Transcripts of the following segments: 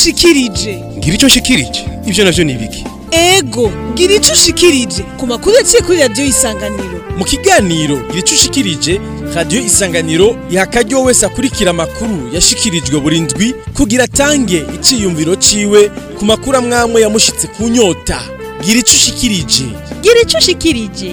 ushikirije ngira icyo nshikirije ibyo navyo ni ibiki ego gira ico ushikirije ku makuru yaciye kuri radiyo y'isanganiro mu kiganiro gira icyo ushikirije radiyo isanganiro iha akaryo wese akurikira amakuru yashikirijwe buri ndwi kugira atange iciyumviro ciwe ku makuru amwamwe yamushitse ku nyota gira ico ushikirije gira ico ushikirije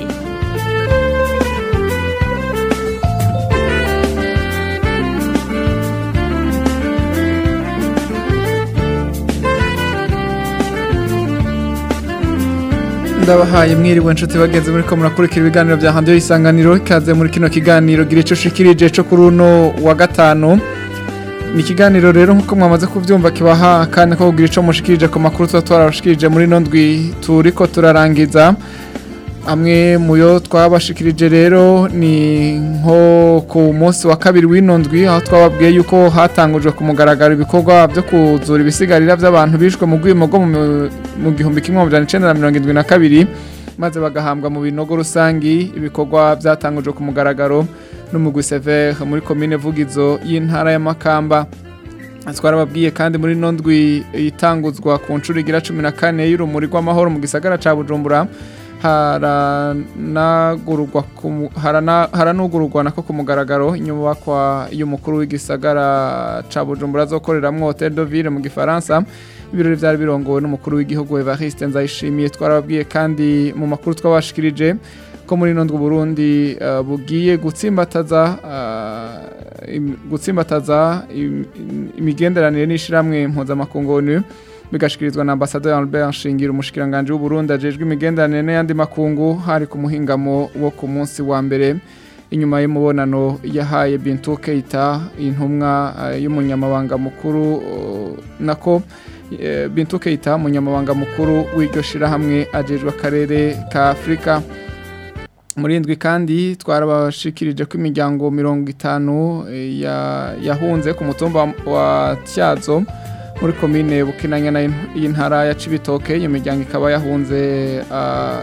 ndabahaye mwiriwe nshuti bagenzi muri ko murakurikira ibiganiro bya handiyo y'isanganiro ikaze muri kino kiganiro gira ico ushikirije co kuri uno wa gatanu ni ikiganiro rero nk'uko mwamaze kubyumva kibaha akanya ko kugira ico mushikirije ku makuru tuba twarabashikirije muri ino ndwi turiko turarangiza amwe mu yo twabashikirije rero ni nko ku munsi wa kabiri w'ino ndwi aho twababwiye yuko hatangujwe ku mugaragaro ibikorwa byo kuzura ibisigarira by'abantu bishwe mu rwimo rwo mu- mu gihumbi kimwe amajana icenda na mirongo indwi na kabiri maze bagahambwa mu binogo rusangi ibikorwa byatangujwe ku mugaragaro n'umugwi severe muri komine vugizo y'intara ya makamba twarababwiye kandi muri ino ndwi itanguzwa ku nshuro igira cumi na kane y'urumuri rw'amahoro mu gisagara ca bujumbura haranagururwa ku mu- harana- haranugururwa nako ku mugaragaro inyubakwa y'umukuru w'igisagara ca bujumbura azokoreramwo hotel de ville mu gifaransa ibirori vyari birongowe n'umukuru w'igihugu evariste nzayishimiye twarababwiye kandi mu makuru twabashikirije ko muri ino ndwi Burundi uh, bugiye gutsimbataza uh, im- gutsimbataza im- im- imigenderanire n'ishiramwe mpuzamakungu ONU bigashikirizwa na ambasaderi Albert Nshingiro umushikiranganje w'u Burundi ajejwe imigenderanire n'ayandi makungu hari ku muhingamo wo ku munsi wa mbere inyuma y'umubonano yahaye Bintou Keita intumwa uh, y'umunyamabanga mukuru uh, nako eh, Bintou Keita umunyamabanga mukuru w'iryo shirahamwe ajejwe akarere ka Afrika muri indwi kandi twarabashikirije ko imiryango mirongo itanu eh, ya- yahunze ku mutumba wa- wa Tyazo muri komine Bukinanyana y'in- y'intara ya Cibitoke iyo miryango ikaba yahunze ah,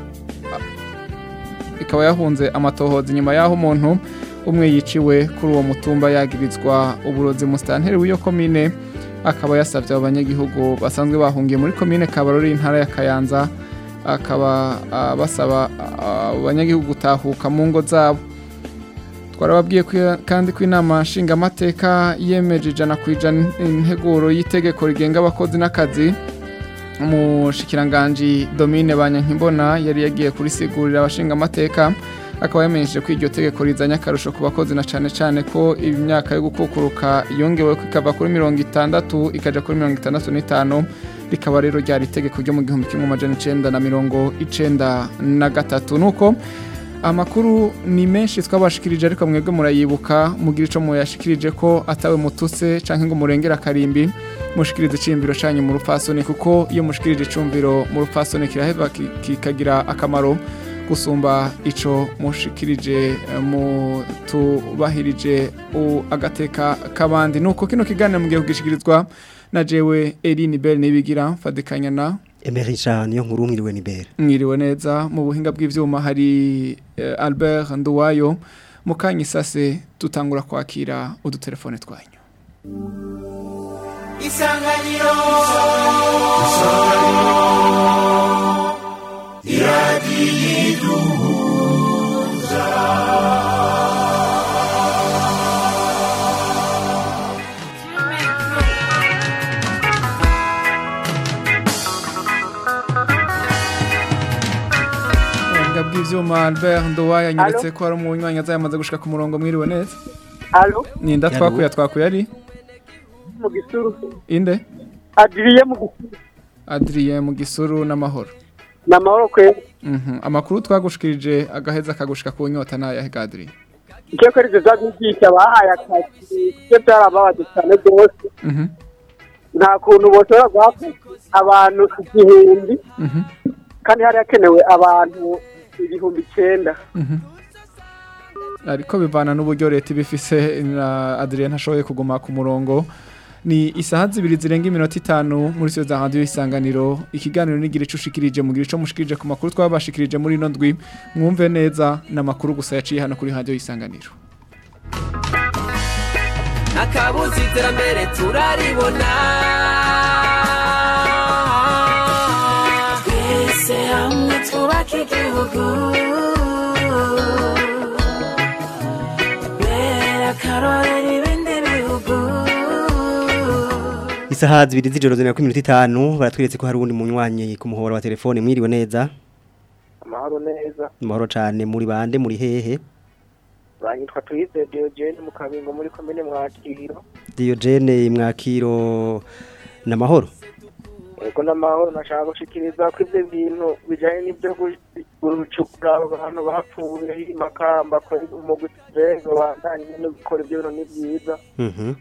ah, ikaba yahunze amatohoza inyuma y'aho umuntu umwe yiciwe kuri uwo mutumba yagirizwa uburozi musitanteri w'iyo komine akaba yasabye abo banyagihugu basanzwe bahungiye muri komine Kabarori intara ya Kayanza akaba ah, basaba ah, abo banyagihugu gutahuka mu ngo zabo twarababwiye ko- kandi ko inama nshingamateka yemeje ijana ku ijana integuro y'itegeko rigenga abakozi n'akazi umushikiranganji domine banyankimbona yari yagiye kurisigurira abashingamateka akaba yamenyesheje ko iryo tegeko rizanye akarusho ku bakozi na cane cane ko imyaka yo gukukuruka yongewe ko ikava kuri mirongo itandatu ikaja kuri mirongo itandatu n'itanu rikaba rero ryari itegeko ryo mu gihumbi kimwe amajana icenda na mirongo icenda na gatatu nuko amakuru ni menshi twabashikirije ariko mwebwe murayibuka mugira ico muyashikirije ko atawe mutuse canke ngo murengere akarimbi mushikirize icimbiro canyu mu rupfasoni kuko iyo mushikirije icumviro mu rupfasoni kiraheva ki- kikagira akamaro gusumba ico mushikirije eh, mutubahirije u- agateka k'abandi nuko kino kiganiro mugiye kugishikirizwa na jewe Eline Bell nibigira mfadikanya na Emery Jean niyo nkuru mwiriwe ni bere mwiriwe neza mu buhinga bw'ivyuma hari eh, Albert Nduwayo mu kanya isase tutangura kwakira udutelefone twanyu isanganiro ubuhinga bw'ivyuma Albert Nduwayo anyeretse ko hari umunywanyi aza yamaze gushika ku murongo mwiriwe neza Alo, ninda Yaro. twakuya twakuya ari mu gisuru. inde Adriye mu gisuru. Adrien mu gisuru n'amahoro Na mahoro kwe. Mhm. amakuru twagushikirije agaheza kagushika ku nyota nayahe Adrien Icyo kuri ibyo byabigisha bahaye akazi. Ibyo byarababaje cyane rwose. Mhm. Nta kuntu boshobora guha abantu igihumbi Mhm. kandi hari hakenewe abantu ibihumbi icyenda. Mhm. ariko bivana n'uburyo leta ibifise na Adrien ntashoboye kuguma ku murongo ni isaha zibiri zirenga iminota itanu muri siyo za radiyo isanganiro ikiganiro nigira ico ushikirije mugira ico mushikirije ku makuru twabashikirije muri ino ndwi mwumve neza n'amakuru gusa yaciye hano kuri radiyo isanganiro akabuze iterambere turaribona twubake igihugu bera akarorero ibindi bihugu Isaha zibiri z'ijoro zina ku minota itanu baratweretse ko hari uwundi munywanyi ku muhora wa telefone mwiriwe neza amahoro neza amahoro cyane muri bande muri hehe banyitwa tuyize Diogene mu kabingo muri komine mwakiro Diogene mwakiro n'amahoro ego n'amahoro nashaka gushikiriza ko ivyo bintu bijanye n'ivyo gucukura abantu bapfuye makamba ko umugwi tuzengo bandanye no gukora ivyo bintu ni vyiza Mhm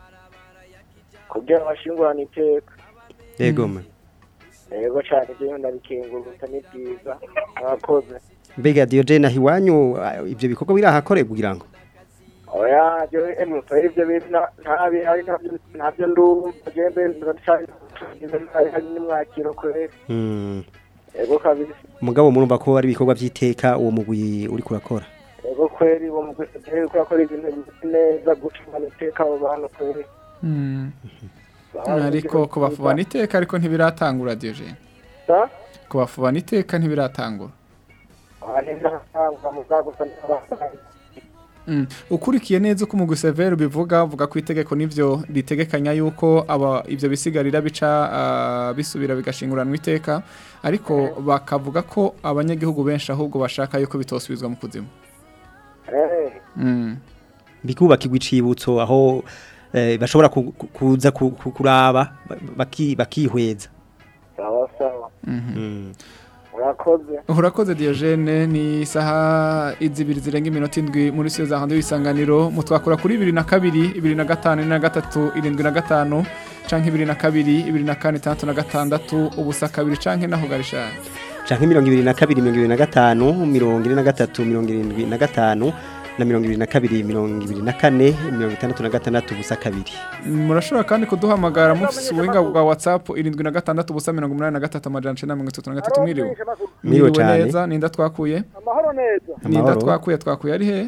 kugira bashingurane iteka yego ma ego cane ivyo bintu ndabikengurutsa ni vyiza mwakoze mbega Diogene ahiwanyu ah, ivyo bikorwa birahakorerwa kugira ngo oya je emuto ivyo bintu na- ntabi ari ntabyo ntabyo ndumva jembe ndacari hari n'imwakiro kweri Mm. ego kabisa mugabo murumva ko ari ibikorwa by'iteka uwo mugwi uri kurakora ego kweri uwo mugwi tugiye kurakora ibintu bimeze neza gucungana iteka abo bantu kweri Mm. ariko kubafubana iteka ariko ntibiratangura Diogene sa kubafubana iteka ntibiratangura abantu ntibatanga mu bwa gusa n'abasaza Mm. ukurikiye neza uko umugwi severe bivuga uvuga ko itegeko nivyo ritegekanya yuko aba ivyo bisigarira bica ah, bisubira bigashinguranwa iteka ariko bakavuga ko abanyagihugu benshi ahubwo bashaka yuko bitosubizwa mu kuzimu eh Mm. bikubakirwa icibutso aho eh, bashobora ku- ku- kuza ku- ku- kuraba ba- baki- bakihweza sawa sawa Mm. murakoze urakoze Diogene ni isaha izibiri zirenga iminota indwi muri siyo za handi w'isanganiro mutwakura kuri ibiri na kabiri ibiri na gatanu ine na gatatu irindwi na gatanu canke ibiri na kabiri ibiri na kane itandatu na gatandatu ubusa kabiri canke naho garishani canke mirongo ibiri na kabiri mirongo ibiri na gatanu mirongo ine na gatatu mirongo irindwi na gatanu na mirongo ibiri na kabiri mirongo ibiri na kane mirongo itandatu na gatandatu ubusa kabiri murashobora kandi kuduhamagara mufise ubuhinga bwa whatsapp irindwi na gatandatu ubusa mirongo umunani na gatatu amajana icenda na mirongo itatu na gatatu mwiriwe Mwiriwe cane. neza ninda twakuye amahoro neza ninda Amahoro. twakuye twakuye ari he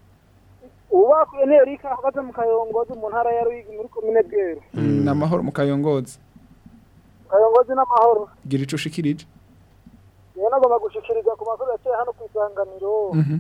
ubakuye ni erika ahagaze mu kayongozi mu ntara ya ruyigi muri komine bweru ni amahoro mu kayongozi kayongozi n'amahoro gira ico ushikirije rero nagomba gushikiriza ku masore yaciye hano ku isanganiro Mhm.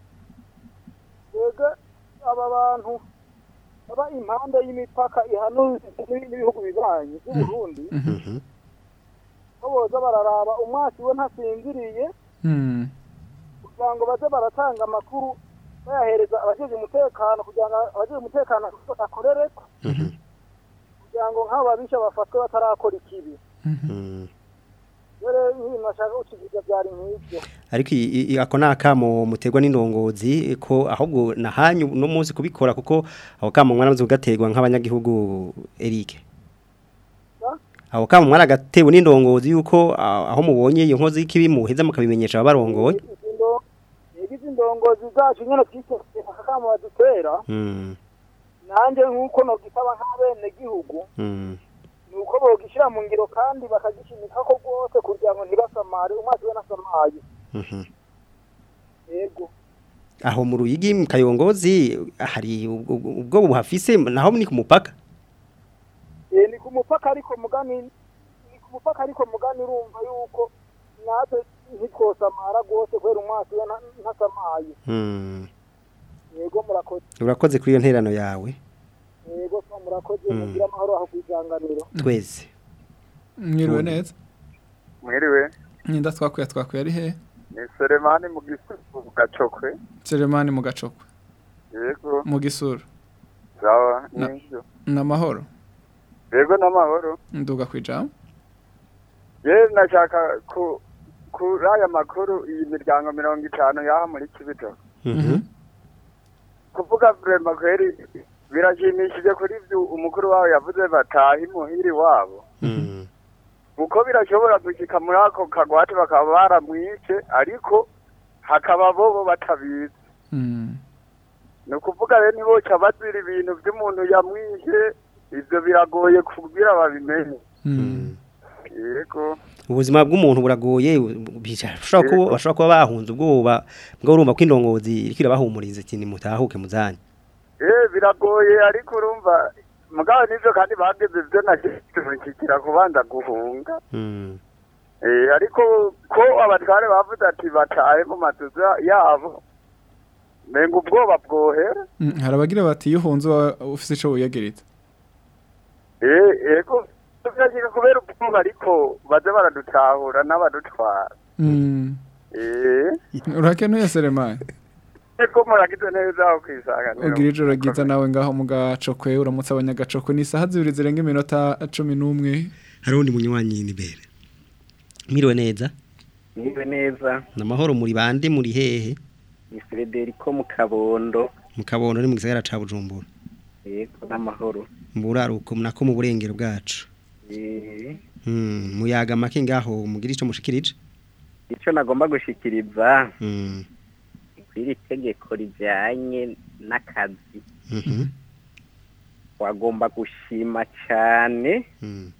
twebwe aba bantu baba impande y'imipaka ihanuye n'ibihugu bibanyi by'uburundi Mhm. ko boza bararaba umwasi we ntasinziriye Mm. kugira ngo baze baratanga amakuru bayahereza abajeje umutekano kugira ngo abajeje umutekano akorereko Mhm. kugira ngo nk'abo babisha bafatwe batarakora ikibi Mm. rero nk'ibintu bashaka gushikiriza byari nk'ibyo ariko i- i- i- ako ni akamo muterwa n'indongozi ko ahubwo na hanyu no munsi kubikora kuko ako kamo mwaramaze kugaterwa nk'abanyagihugu Eric Sa? ako kamo mwaragatewe n'indongozi yuko ah, aho mubonye iyo nkozi y'ikibi muheza mukabimenyesha ababarongoye Izi ndo- izi indongozi zacu nyine twiteze akakamo badutera Mm. nanjye nk'uko nogisaba nk'abenegihugu Mm. ni uko bogishyira mu ngiro kandi bakagishimika ko rwose kugira ngo ntibasamare umwasi we nasamaye Mhm. yego aho mu ruyigi mu kayongozi hari ubwo ubwo buhafise naho ni ku mupaka Eh, ni ku mupaka ariko mugani ni ku mupaka ariko mugani urumva yuko natwe ntitwosamara rwose kubera umwasi we na- ntasamaye Mm. yego murakoze urakoze kuri iyo nterano yawe yego so murakoze Mm. mugire amahoro aho kwisanganiro twese mwiriwe neza mwiriwe ninda twakuye twakuye ari he ni seremani mu gisubu gacokwe Selemani mu gacokwe yego mu gisuru sawa Na- nivyo ni amahoro yego n'amahoro nduga kwijambo ye nashaka ku kuri aya makuru iyi miryango mirongo itanu yaha muri kibito Mhm. kuvuga vrema kweri birashimishije kuri vyo umukuru wabo yavuze bataha imuhiri wabo Mm. kuko birashobora gushika muri ako kagwate bakaba baramwice ariko hakaba bobo batabizi Mm. ni ukuvuga rero ntiboca bazira ibintu by'umuntu yamwishe ibyo biragoye kubwira babimenye Mm. yego ubuzima bw'umuntu buragoye bashobora kuba bashobora kuba bahunze ubwoba bwo urumva ko indongozi iriko irabahumuriza ati nimutahuke muzanye eh biragoye ariko urumva mugabo nivyo kandi bageze ivyo nakikira kubanza guhunga Mm. Eh, ariko ko abatware bavuze ati batahe mu mazu ya- yabo menga ubwoba bwohera Mm, hari abagira bati iyo uhunze uba ufise ico wiyagereza Eh, ego tuvyashika kubera ubwoba ariko baze baradutahura n'abadutwara Mm. Eh, urakenuye Selemani eko muragize neza aho kwisanganira ugira ijoro ryiza nawe ngaho mu gacokwe uramutse abanyagacokwe ni isaha zibiri zirenga iminota cumi n'umwe hari undi munywanyi nibere mwiriwe neza Niwe neza ni amahoro muri bande muri hehe ni Frederico mu Kabondo mu kabondo ni mu gisagara ca bujumbura yego n'amahoro mu buraruko nako mu burengero bwacu Eh, Hmm, muyaga make ngaho mugira ico mushikirije ico nagomba gushikiriza Hmm, kwiri tegeko rijanye n'akazi mhm, wagomba gushima cyane hmm,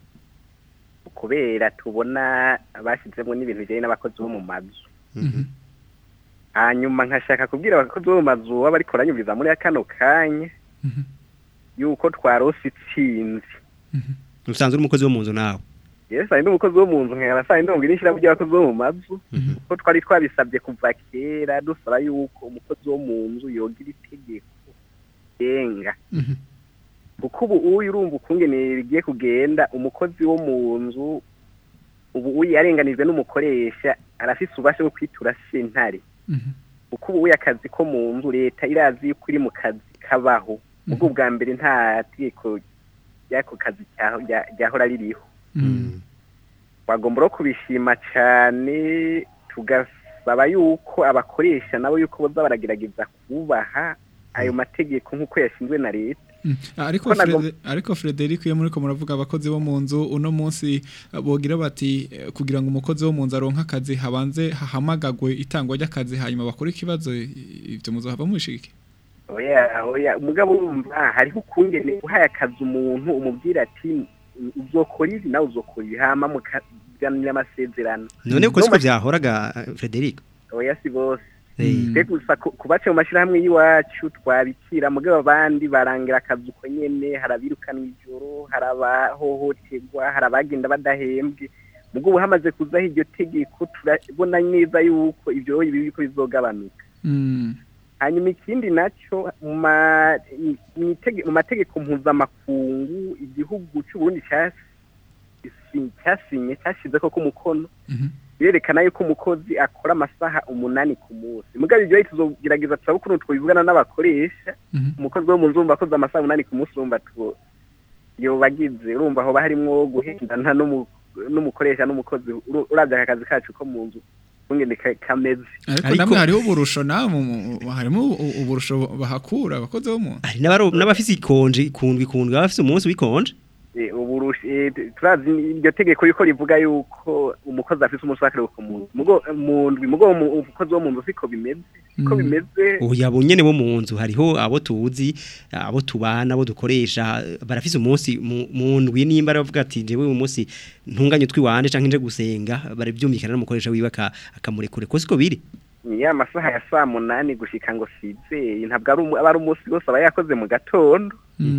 kubera tubona bashyizemo n'ibintu bijyanye n'abakozi bo mu mazu mhm. hanyuma nkashaka kubwira abakozi bo mu mazu baba bariko baranyumviriza muri kano kanya yuko twarose itsinzi usanzwe uri umukozi wo mu nzu nawe yesu ari n'umukozi wo mu nzu nkaba saa yindi mubwira ishyirahamwe ry'abakozi bo mu mazu ko twari twabisabye kuva kera dusaba yuko umukozi wo mu nzu yogira itegeko genga kuko ubu uyu urumva ukungene rigiye kugenda umukozi wo mu nzu ubu uyu yarenganijwe n'umukoresha arafise ububasha bwo kwitura sentare kuko ubu uyu akazi ko mu nzu leta irazi yuko iri mu kazi kabaho ubwo bwa mbere nta tegeko ry'ako kazi cyaho- rya- ryahora ririho bagomba no kubishima cyane tugasaba yuko abakoresha nabo yuko boza baragerageza kubaha ayo mategeko nk'uko yashinzwe na leta ariko Ko nagom- Frede- ariko Frederic iyo muri ko muravuga abakozi bo mu nzu uno munsi eh, bogira bati eh, kugira ngo umukozi wo mu nzu aronke akazi habanze hahamagagwe itangwa ry'akazi hanyuma bakore ikibazo i- ivyo muzohava mwishike oya oya umugabo urumva hariho ukungene uhaye akazi umuntu umubwira ati uzokora ibi nawe uzokora ibi hama mukaganira amasezerano none uko siko vyahoraga eh, Frederico oya si bose Eh. twe gusa ku- kubace mu mashyirahamwe y'iwacu twabikira mugabo abandi barangira akazi uko nyene hari abirukana ijoro hari abahohoterwa hari abagenda badahembwe mugabo ubu hamaze kuzaho iryo tegeko turabona neza yuko ibyo bibi biriko bizogabanuka hanyuma ikindi nacyo mu ma- mu itege- mu mategeko mpuzamakungu igihugu cy'uburundi cyasi- cyasinye cyashyize ko umukono birerekana yuko umukozi akora amasaha umunani ku munsi mugabo ibyo tuzogerageza turabe ukuntu twabivugana n'abakoresha umukozi wo mu nzu wumva akoze amasaha umunani ku munsi urumva tu yobagize urumva hoba harimwo guhendana n'umu- n'umukoresha n'umukozi uru- uravye aka kazi kacu ko mu nzu kungene ka- kameze ariko namwe hariho uburusho namwe mu- mu- harimo u- uburusho bahakura abakozi bo mu nzu hari n'abaro- n'abafise ikonje kundwi kundwi abafise umunsi w'ikonje Eh, uburushi eh, t- turazi iryo tegeko yuko rivuga yuko umukozi afise umunsi w'akaruhuko mu nzu mugo mu ndwi mugo mu- umukozi wo mu nzu siko bimeze siko Mm. bimeze ubu yabo nyene bo mu nzu hariho abo tuzi abo tubana abo dukoresha barafise umunsi mu- mu ndwi nimba aravuga ati jewe uyu munsi ntunganye twiwanje canke nje gusenga baravyumvikana n'umukoresha wiwe aka- akamurekure ko siko biri ni ya masaha ya saa munani gushika ngo sizeye ntabwo ari umu- aba ari umunsi wose aba yakoze mu gatondo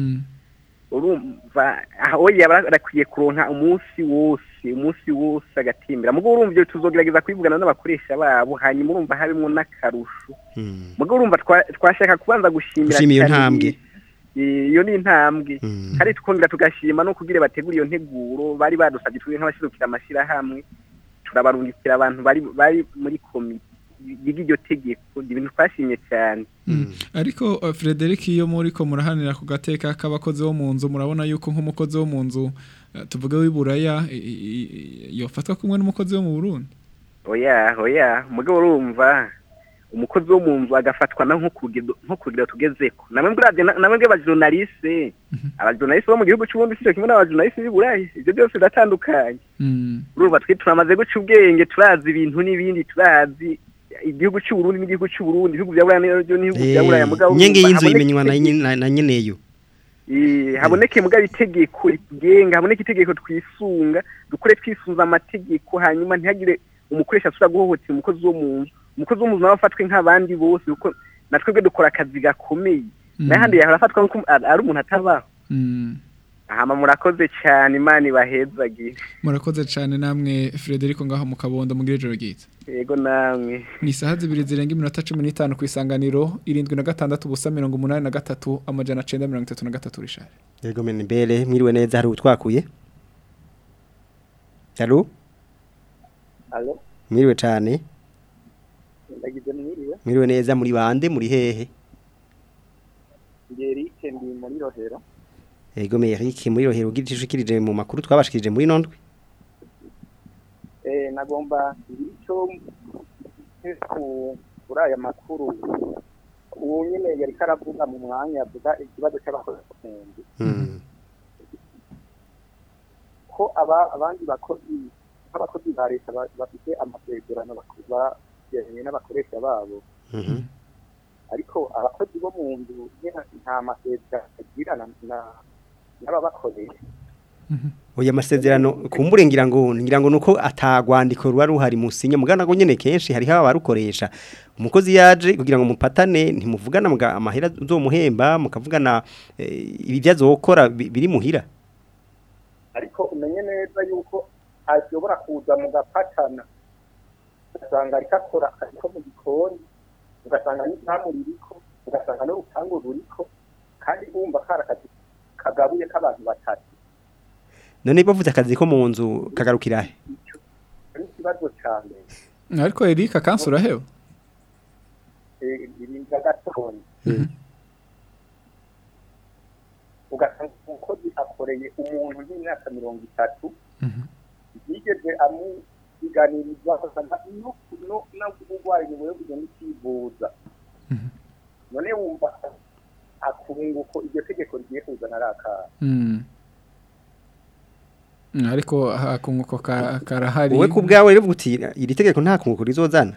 urumva aho yaba arakwiye kuronka umunsi wose umunsi wose agatimbira mugo urumva ibyo tuzogerageza kwivugana n'abakoresha babo hanyuma urumva harimo n'akarusho mugo urumva twa- twashaka kubanza gushimira Gushima iyo cyane ntambwe. Eh, iyo ni intambwe kandi tukongera tugashima no kugira bategura iyo nteguro bari badusabye twe nk'abashirukira amashyirahamwe turabarungikira abantu bari bari muri komite yiga iryo tegeko ibintu twashimye cyane ariko uh, Frederic iyo muri ko murahanira ku gateka k'abakozi bo mu nzu murabona yuko nk'umukozi wo mu nzu uh, tuvuge w'iburaya i- i- i- yofatwa kumwe n'umukozi wo mu Burundi oya oya mugabo urumva umukozi wo mu nzu agafatwa na nko kugira nko kugira tugezeko namwe mbwira namwe mbwira abajournaliste abajournaliste bo mu gihugu cy'ubundi sicyo kimwe n'abajournaliste b'i Burayi ibyo byose biratandukanye urumva twe turamaze guca ubwenge turazi ibintu n'ibindi turazi igihugu cy'u Burundi n'igihugu cy'u Burundi ibihugu bya Burayi n'ibyo n'ibihugu bya Burayi mugabo nyenge urumva y'inzu haboneka imenywa na itegeko- nyene- na- na nyeneyo Eh, haboneke mugabo itegeko rigenga haboneke itegeko twisunga dukore twisunza amategeko hanyuma ntihagire umukoresha asubira guhohotera umukozi wo mu nzu umukozi wo mu nzu nawe afatwe nk'abandi bose kuko natwebwe dukora akazi gakomeye Mm. n'ahandi yahora afatwa nk'uko ari ari umuntu atabaho hama murakoze cyane imana ibahezagire murakoze cyane namwe Frederico ngaho mu kabondo mu ijoro ryiza yego namwe ni isaha zibiri zirenga iminota cumi n'itanu ku isanganiro irindwi na gatandatu ubusa mirongo umunani na gatatu amajana cenda mirongo itatu na gatatu rishari Yego meni mbere mwiriwe neza hari utwakuye. Halo alo mwiriwe cyane ndagize mwiriwe mwiriwe neza muri bande muri hehe ndi Eric ndi muri rohero Yego Eric muri rohero ugira ishikirije mu makuru twabashikirije muri nondwe. eh nagomba icyo ku kuri aya makuru uwo nyine yari karavuga mu mwanya avuga ikibazo cy'abakozi Mm. ko aba abandi bakozi nk'abakozi ba leta ba- bafite amasezerano bayegeranye n'abakoresha babo Mhm. ariko abakozi bo mu nzu nyine nta masezerano bagirana na- n'ababakoresha Oya masezerano kumbure ngira ngo ngira ngo nuko atagwandiko ruba ruhari musinya mugana ngo nyene kenshi hari haba barukoresha umukozi yaje kugira ngo mupatane ntimuvugana mga amahera uzomuhemba mukavugana eh, ibi byazokora bi- biri muhira ariko umenye neza yuko ashobora kuza mu gapatana ugasanga ariko akora akazi ko mu gikoni ugasanga n'izamu ririko ugasanga n'urupangu ruriko kandi wumva kari akazi kagabuye k'abantu batatu none bavuze akazi ko mu nzu kagarukira he ari ikibazo cyane ariko Eric akansi uraheba irinda gatonya ugasanga umukozi akoreye umuntu w'imyaka mirongo itatu yigeze amubiganiriza ugasanga no no n'uburwayi ni wowe ugenda ukivuza none wumva akunguko iryo tegeko rigiye kuzana ari akaha Mm. Mm, ariko hakunguko ka- karahari wowe ku bwawe rero uti iri tegeko nta kunguko rizozana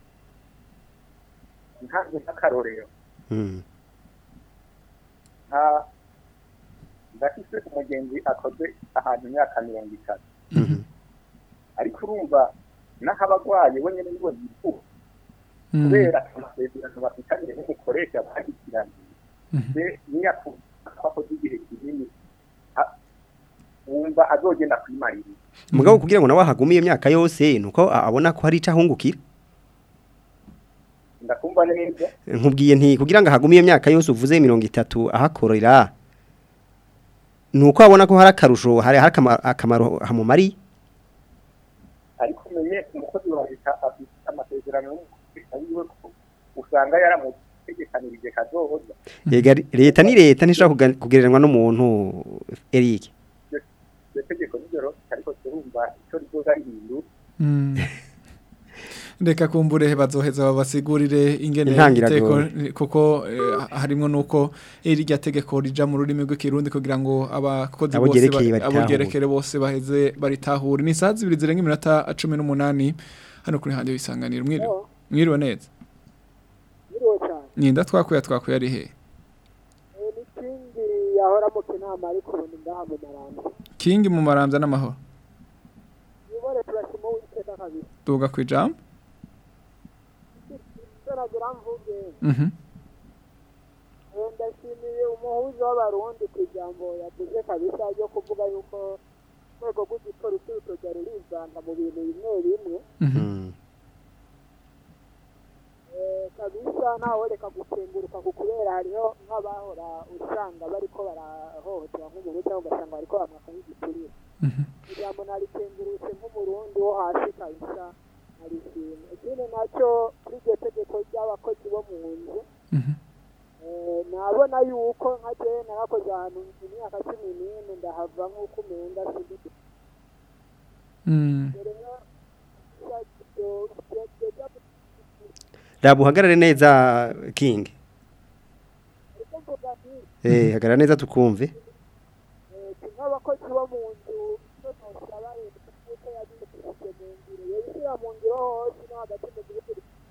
ntabwo nk'akarorero Mm. nta ndafise umugenzi akoze ahantu imyaka mirongo itatu ariko urumva n'aho abagwaye we nyine niwe yifuza Mm. kubera amasezerano bafitanye n'umukoresha bagikiranye se niyakuba akoze igihe kinini a- wumva azogenda kwimarira mugabo kugira ngo nawe ahagume iyo myaka yose nuko a- abona ko hari icahungukira ndakumva neza nkubwiye nti kugira ngo ahagume iyo myaka yose uvuze mirongo itatu ahakorera nuko abona ko hari akarusho hari hari akama- akamaro hamumari ariko umenye umukozi wa leta afite amasezerano n'umukoresha wiwe ko usanga yaramutegekanirije kazoza Yega leta ni leta ntishobora kuga- kugereranywa n'umuntu Eric iryo tegeko nijoro ariko turumva icyo rizoza rihindu Mm. reka kumbure bazoheza babasigurire ingene Intangiriro. iteko kuko eh, harimwo nuko irya tegeko rija mu rurimi rw'ikirundi kugira ngo abakozi Abo bose ryerekeye ba- abo baritahure. ryerekere bose baheze baritahure ni saa zibiri zirenga iminota cumi n'umunani hano kuri handi wisanganira mwiriwe mwiriwe neza biriwe cyane ninda twakuya twakuya ari he n'ikindi yahora mu kinama ariko ubu ni ngaha mu marambo kingi mu maramvya n'amahoro nibore turashima uwiteka kabisa tuga kwijambo turagira mvuge mhm Eh, ndashimiye umuhuza w'abarundi ku ijambo yavuze kabisa ryo kuvuga yuko urwego rw'igipolisi rutojya rurizanga mu bintu bimwe bimwe Eh, kabisa ntawureka gukenguruka ku kubera hariho nk'abahora usanga bariko barahohotera nk'umuntu cyangwa ugasanga bariko bamwaka nk'igiturire ijambo narikengurutse nk'umurundi wo hasi kabisa narishimye ikindi nacyo kuri iryo tegeko ry'abakozi bo mu nzu Eh, nabona yuko nka jewe narakoze ahantu imyaka cumi n'ine ndahava nk'uko umenga sindi Mm. rero raba uhagarare neza King eh hagarara neza tukumve nk'abakozi bo mu nzu nosaba leta kuko yabishyize mu ngiro yabishyira mu ngiro hose no hagati mu gihugu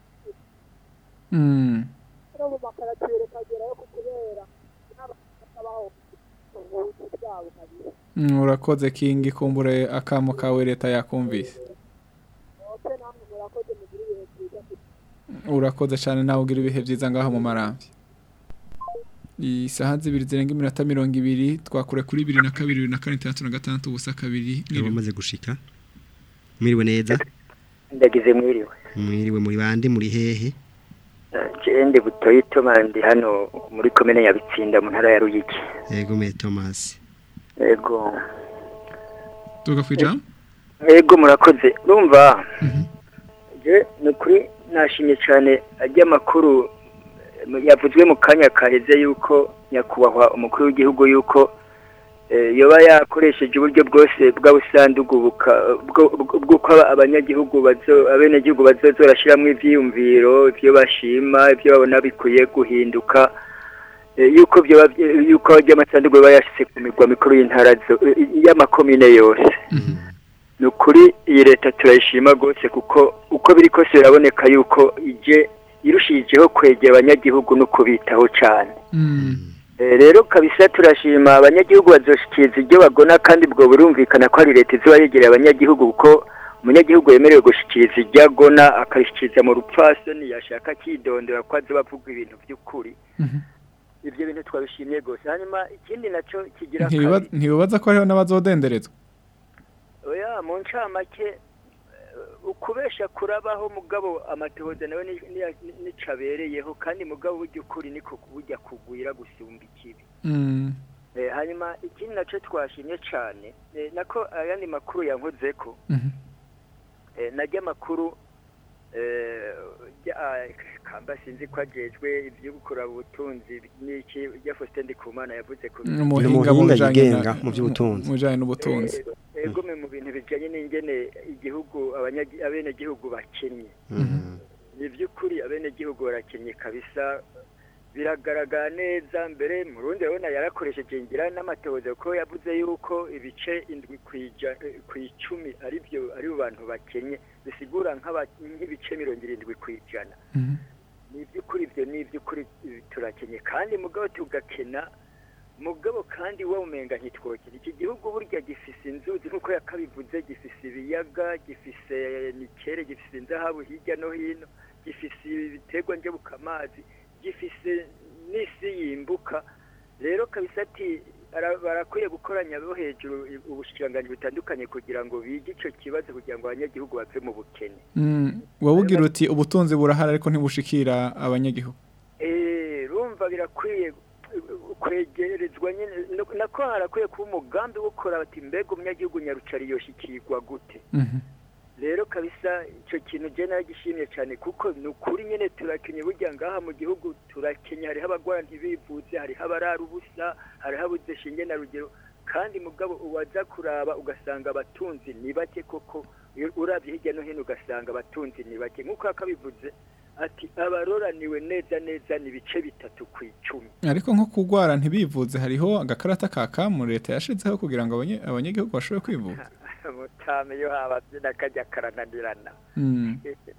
Mm. no mu makaratiye rikagerayo ku kubera n'abaho ubuvuzi bwabo kabisa Mm, urakoze kingi kumbure akamo kawe leta yakumvise ope namwe murakoze mugire ibihe byiza urakoze cyane nawe ugira ibihe byiza ngaho mu marambi isaha zibiri zirenga iminota mirongo ibiri twakure kuri bibiri na kabiri bibiri na kane itandatu na gatandatu ubusa kabiri Aba bamaze gushika mwiriwe neza ndagize mwiriwe mwiriwe muri bande muri hehe ndi butoyi itoma ndi hano muri komine ya bitsinda mu ntara ya ruyigi yego me Thomas yego tuga kwijambo yego murakoze urumva je ni ukuri nashimye cyane ajya amakuru eh, yavuzwe mu kanya kaheze yuko nyakubahwa umukuru w'igihugu yuko eh, yoba yakoresheje uburyo bwose bw'abusandugu buka- bwo- bwo- bw'uko aba- abanyagihugu bazo abenegihugu bazoza barashyiramo ivyiyumviro ivyo bashima ivyo babona bikwiye guhinduka eh, yuko byoba bye- yuko ry'amasandugu yoba yashyize ku migwa mikuru y'intara zo- y'amakomine yose ni ukuri iyi leta turayishima rwose kuko uko biri kose biraboneka yuko ije irushijeho kwegera abanyagihugu no kubitaho cyane Eh, rero kabisa turashima abanyagihugu bazoshikiriza ibyo bagona kandi ubwo burumvikana ko ari leta izuba yegereye abanyagihugu kuko umunyagihugu yemerewe gushikiriza ibyo agona akabishikiriza mu rupfasoni yashaka akidondora ko azoba avuga ibintu by'ukuri ibyo bintu twabishimye rwose hanyuma ikindi nacyo kigira Ntibiba- kabiri ntibibaza ko hariho n'abazodenderezwa oya mu ncamake eh, ukubesha kurabaho mugabo amatohoza nawe ni- ni- nicabereyeho kandi mugabo burya ukuri niko burya kugwira gusumba ikibi Mm. Eh, hanyuma ikindi nacyo twashimye cyane eh, nako ayandi makuru yankoze ko eh, najya amakuru eh, jya- ah, kamba sinzi ko ajejwe ibyo gukora ubutunzi n'iki bya Faustin Ndikumana yavuze ku umuhinga mu bijanye yigenga na- mu by'ubutunzi. mu bijanye n'ubutunzi egome mu bintu bijanye n'ingene igihugu abanyagi- abenegihugu bakennye ni by'ukuri abenegihugu barakennye kabisa biragaragara neza mbere mu rundi urabona yarakoresheje ngira n'amatohoza kuko yavuze yuko ibice indwi ku ija- eh, ku icumi ari byo ari bo bantu bakennye bisigura nk'aba- nk'ibice mirongo irindwi ku ijana ni iby'ukuri ibyo ni iby'ukuri eh, turakenye kandi mugabo tugakena mugabo kandi wowe umenga ntitwokere iki gihugu burya gifise inzuzi nk'uko yakabivuze gifise ibiyaga gifise nikere gifise inzahabu hirya no hino gifise ibiterwa njabukamazi gifise n'isi yimbuka rero kabisa ati ara- barakwiye gukoranya bo hejuru i- ubushikiranganji butandukanye kugira ngo bige ico kibazo kugira ngo abanyagihugu bave mu bukene Mm. wowe ugira uti ubutunzi burahari ariko ntibushikira abanyagihugu Eh, rumva birakwiye uh, kwegerezwa nyine no- nako harakwiye kuba umugambi wo gukora bati mbega umunyagihugu nyarucari yoshikirwa gute rero kabisa icyo kintu je naragishimye cyane kuko ni ukuri nyine turakenye burya ngaha mu gihugu turakenye hariho abagwara ntibivuze hariho abarara ubusa hariho abuze shinge na rugero kandi mugabo uwaza kuraba ugasanga abatunzi ni bake koko iyo urabye hirya no hino ugasanga abatunzi ni bake nk'uko yakabivuze ati abaroraniwe neza neza ni ibice bitatu ku icumi ariko nko kugwara ntibivuze hariho agakarata ka kamu leta yashizeho kugira ngo abanye- abanyagihugu bashobore kwivuza mutame iyo habavye nakajya karananirana Mm.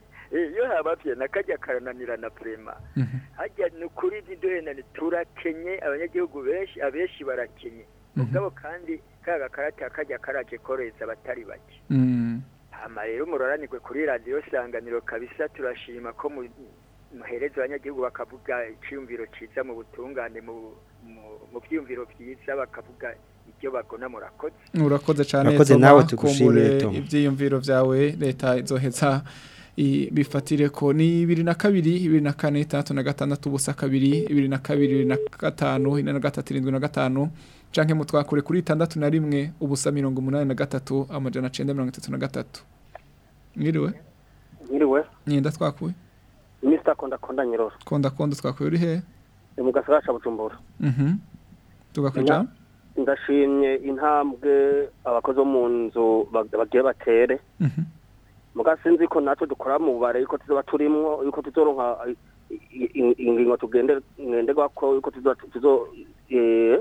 iyo habavye nakajya karananirana prema hajya ni ukuri ntiduhenane turakenye abanyagihugu benshi abenshi barakenye mugabo kandi ka gakarata kajya karaje koreza abatari bake Mm. hama rero muroranirwe kuri radiyo sanganiro kabisa turashima ko mu- muhereza abanyagihugu bakavuga icyiyumviro cyiza mu butungane mu mu- mu byiyumviro byiza bakavuga ibyo bagona murakoze urakoze cyane Urakoze Toma, nawe tugushimire, kumbure Toma. ibyiyumviro byawe leta izoheza i- bifatire ko ni bibiri na kabiri bibiri na kane itandatu na gatandatu ubusa kabiri bibiri na kabiri bibiri na gatanu ine na gatatu irindwi na gatanu canke mutwakure kuri itandatu na rimwe ubusa mirongo umunani na gatatu amajana cenda mirongo itatu na gatatu mwiriwe Mwiriwe, nyenda twakuye Mr. Konda Konda Nyiroro. konda konda twakuye uri hehe Ni mu gasagara ca Bujumbura. mhm tugakwija Ndashimye intambwe abakozi bo mu nzu bag- bagiye batere. Mhm. Muga sinzi ko natwe dukora mu bare yuko tuzoba turimwo yuko tuzoronka i- i- i- ingingo tugende ngenderwako yuko tuzo tuzo eh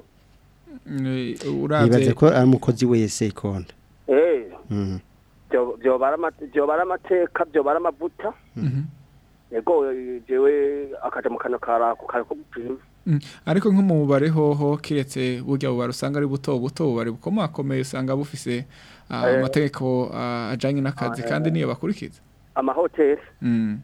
Eh, nibaze uravye ko ari umukozi wese ikonda eh Mhm. byo byo barama- byo baramateka byo baramavuta. Mhm. Ego jewe akaja mu kanwa karako karako gupima. Mm, ariko nko mu bubare hoho kiretse burya bubare usanga ari buto buto bubare bukomakomeye usanga bufise ah, Eh. amategeko ah, ajanye n'akazi Ah, kandi eh. niyo bakurikiza Amahoteli Mm.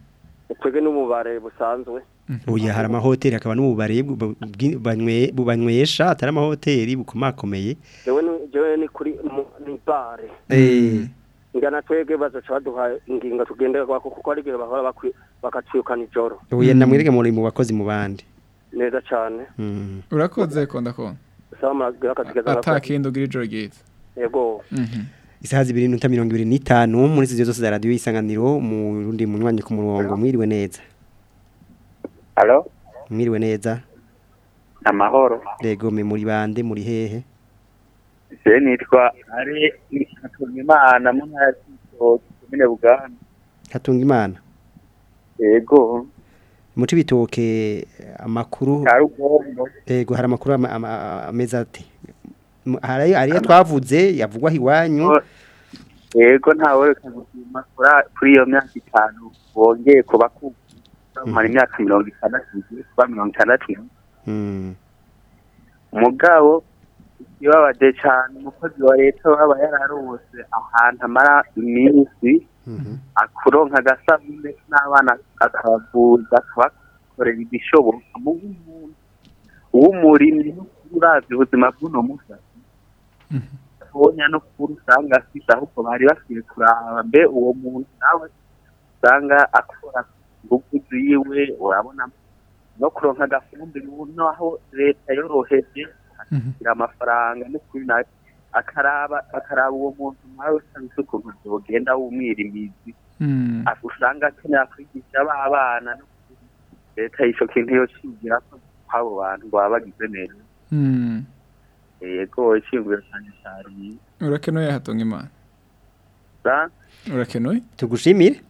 twebwe n'umubare busanzwe Oya hari amahoteli hakaba n'ububare bu- bwi- banywe- bubanywesha atari amahoteli bukomakomeye jewe ni- jewe ni kuri mu- ni bare Eh, ngana twebwe bazoca baduha ingingo tugenderwako kuko ari igihe bahora bakwi- bakatwirukana ijoro oya namwereke muri mu bakozi mu bandi neza cane Mm. urakoze konda konda sawa muragira akazi keza atakindi ugira ijoro ryiza yego isaha zibiri n'inota mirongo ibiri n'itanu muri studio zose za radiyo isanganiro mu rundi munywanyi ku murongo mwiriwe neza Halo, mwiriwe neza amahoro. rego me muri bande muri hehe Je nitwa ari Imana mu ntara y'Ibitoki, komine Buganda. hatunga imana Yego, muci bitoke amakuru ka Rugombo. rego hari amakuru ama- ama- ameze ate M- hari ariyo twavuze yavugwa iwanyu Yego ntawe reka gushima kura- kuri iyo myaka itanu wongeye kuba ku mara imyaka mirongo itandatu igiye kuba mirongo itandatu Mm. umugabo ikibabaje cyane umukozi wa leta waba yararose ahantu amara iminsi akuronka agasabune n'abana akabavuza akabakorera ibishoboka mu bw'umuntu uw'umurimyi uravye ubuzima bw'uno musatsi tonya no kuri usanga afise ahubwo bari bakwiye kuraba mbe uwo muntu nawe usanga akora ingufu ziwe urabona no kuronka agafumbire ubu naho leta yoroheje akagira amafaranga no kuri nawe akaraba akaraba uwo muntu nawe usanga ukuntu byogenda w'umwirimizi Mm. usanga akenera kwigisha ba bana no kuri leta ico kintu yocigira ko kw'abo bantu baba bagize neza Mm. yego ishingiro cyane cyane urakenuye hatunga imana sa urakenuye tugushimire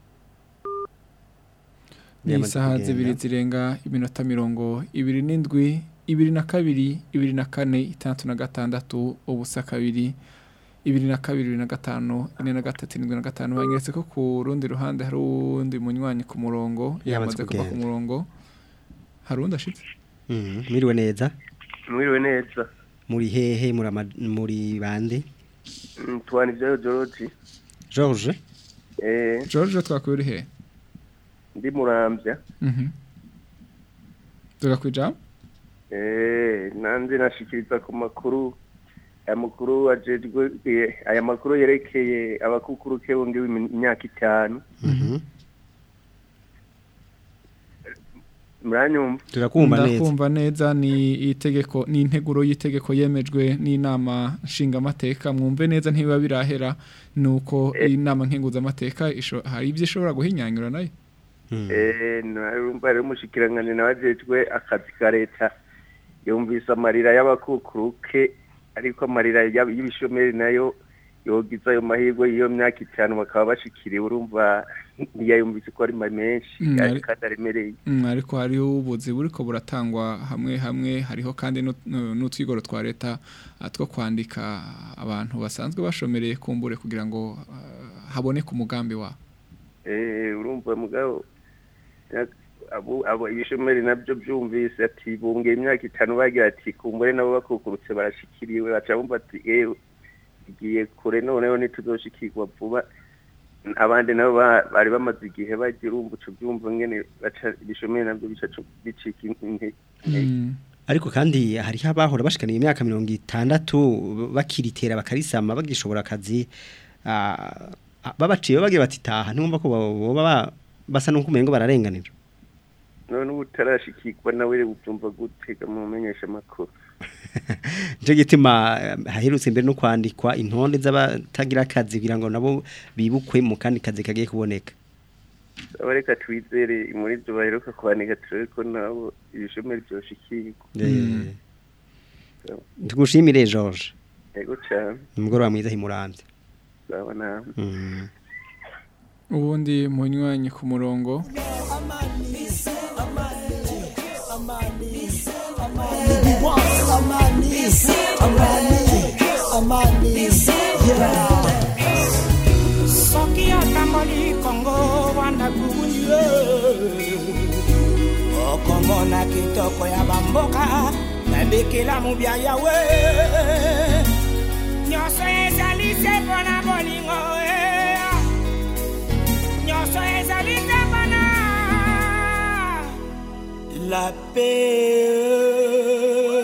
ni Yamaze isaha kugenda. zibiri zirenga iminota mirongo ibiri n'indwi ibiri na kabiri ibiri na kane itandatu na gatandatu ubusa kabiri ibiri na kabiri ibiri na gatanu ine na gatatu irindwi na gatanu banyeretse ko ku rundi ruhande hari uwundi munywanyi ku murongo Yamaze yamaze kuva ku kugenda. murongo hari uwundi ashitse Mm, mwiriwe neza mwiriwe neza muri hehe muri ama- muri bande Mm, tubana ibyayo george George eh george twakuye uri he ndi murambya Mhm. tuga kwijambo eh nanze nashikiriza ku makuru aya makuru ajejwe eh, aya makuru yerekeye abakukuruke bundi w'imyaka itanu muranyumva turakumva neza ndakumva neza ni itegeko ni integuro y'itegeko yemejwe n'inama nshingamateka mwumve neza ntibiba birahera nuko inama nkenguzamateka isho- hari ibyo ishobora guhinyanyura nayo eh narumva rero umushikiranganje nabajejwe akazi ka leta yumvise amarira y'abakukuruke ariko amarira y'ab- y'ibishomeri nayo yogiza ayo mahirwe y'iyo myaka itanu bakaba bashikiriwe urumva ntiyayumvise ko ari ma- menshi Mm, ari- ari- kandi aremereye Mm, ariko hariho ubuzi buriko buratangwa hamwe hamwe hariho kandi n'ut- n'u- n'utwigoro twa leta ah, two kwandika abantu basanzwe bashomereye kumbure kugira ngo ah, haboneke umugambi wabo eh urumva mugabo ya- abo abo ibishomeri nabyo byumvise ati bungeye imyaka itanu bagira ati kumbure nabo bakukurutse barashikiriwe baca bumva ati eh igiye kure noneho ntituzoshikirwa vuba abandi nabo ba- bari bamaze igihe bagira urumva uco byumva ngene baca ibishomeri nabyo bica bicika intege ariko kandi hariho abahora bashikaniye imyaka mirongo itandatu bakiritera bakarisama bagishobora akazi ah, ah, babaciye bagira bati taha ntumva ko boba ba- basa n'uko umengo bararenganira none ubu utarashikirwa nawe ubyumva gutega mu menyesha makuru Nico gituma eh, haherutse mbere no kwandikwa intonde z'abatagira akazi kugira ngo nabo bibukwe mu kandi kazi kagiye kuboneka aba reka twizere muri ibyo baheruka kwandika turebe ko nabo ibishomeri byoshikirwa Eh, tugushimire George yego cyane umugoroba mwiza himurambye zaba nawe Mm. ubundi munywanyi ku murongo soki atamboli kongo wana kuye okomona kitoko ya bamboka nabekela mobia yawe nyonso ezali se mpona bolingo eh. nyonso ezali te mpona la paix.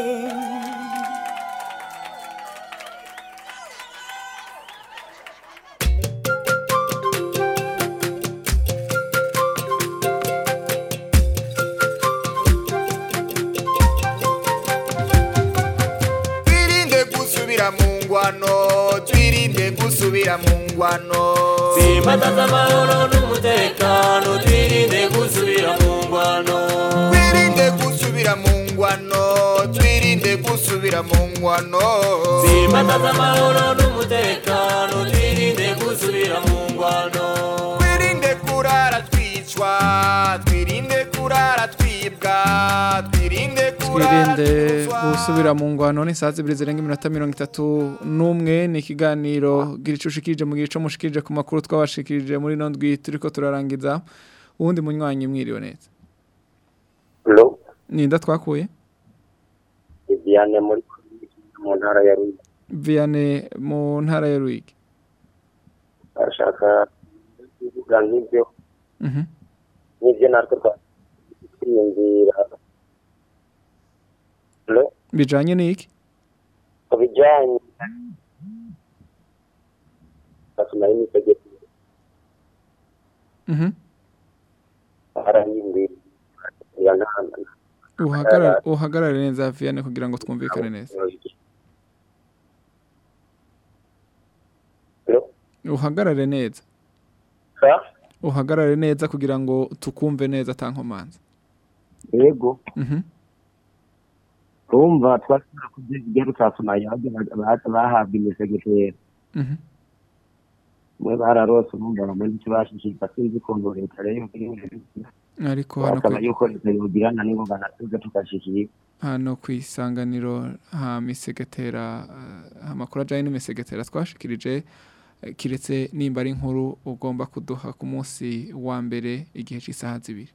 twirinde gusubira mu ngwano twirinde gusubira mu ngwano Simbataza amahoro n'umutekano twirinde gusubira mu ngwano twirinde gusubira mu ngwano twirinde gusubira mu ngwano Simbataza amahoro n'umutekano twirinde gusubira mu ngwano twirinde kurara twicwa twirinde kurara twibwa twirinde kurara twirinde gusubira mu ngwano ni saa zibiri zirenga iminota mirongo itatu n'umwe ni ikiganiro gira ico ushikirije mu gihe ico mushikirije ku makuru twabashikirije muri ino ndwi turiko turarangiza uwundi munywanyi mwiriwe neza Hello, ninda twakuye Viviane muri mu ntara ya Ruyigi. Vianney mu ntara ya Ruyigi Arashaka kuvuga nk'ibyo Mhm. n'ibyo natwe twiyumvira. Hello, bijanye n'iki ku bijyanye basoma y'imitegeko Mhm. harahindura ya ntana uhagarare uhagarare neza Vianney kugira ngo twumvikane neza uhagarare neza uhagarare neza kugira ngo tukumve neza atankomanza yego Mhm. urumva twashobora kubyigera tutasoma yaje bahabwa imisegetera Mhm. mwe bararose urumva bamwe ntitubashishika sinzi ukuntu leta rero ariko hano basaba kwi- yuko leta yogirana nibo banatuze tukashikira hano ku isanganiro ha misegetera eh, amakuru ajyanye n'imisegetera twashikirije eh, kiretse nimba ari inkuru ugomba kuduha ku munsi wa mbere igihe cy'isaha zibiri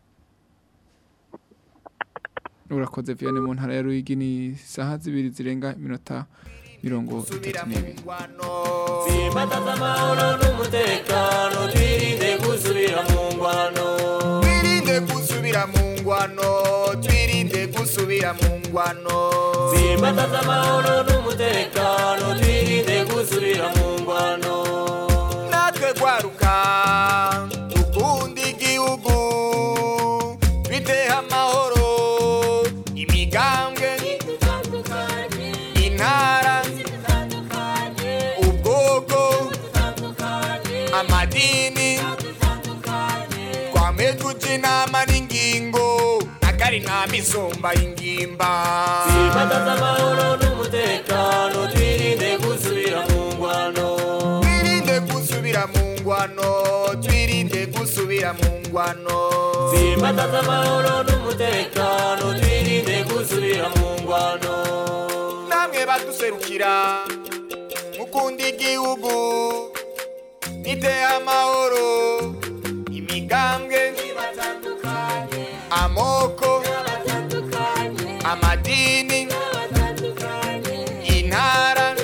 urakoze Vianney mu ntara ya Ruyigi ni isaha zibiri zirenga iminota mirongo itatu n'ibiri Simbataza amahoro n'umutekano twirinde gusubira mu ngwano twirinde gusubira mu ngwano twirinde gusubira mu ngwano Simbataza amahoro n'umutekano twirinde gusubira mu ngwano natwe gwaruka dukunda igihugu twiteho amahoro imigambwe intara ubwoko amadini twame tuja inama n'ingingo akari nta misumba y'ingimba Simbataza amahoro n'umutekano twirinde gusubira mu ngwano twirinde gusubira mu ngwano twirinde gusubira mu ngwano Simbataza amahoro n'umutekano twirinde gusubira mu ngwano namwe baduserukira mukunda igihugu niteye amahoro imigambwe amoko amadini intara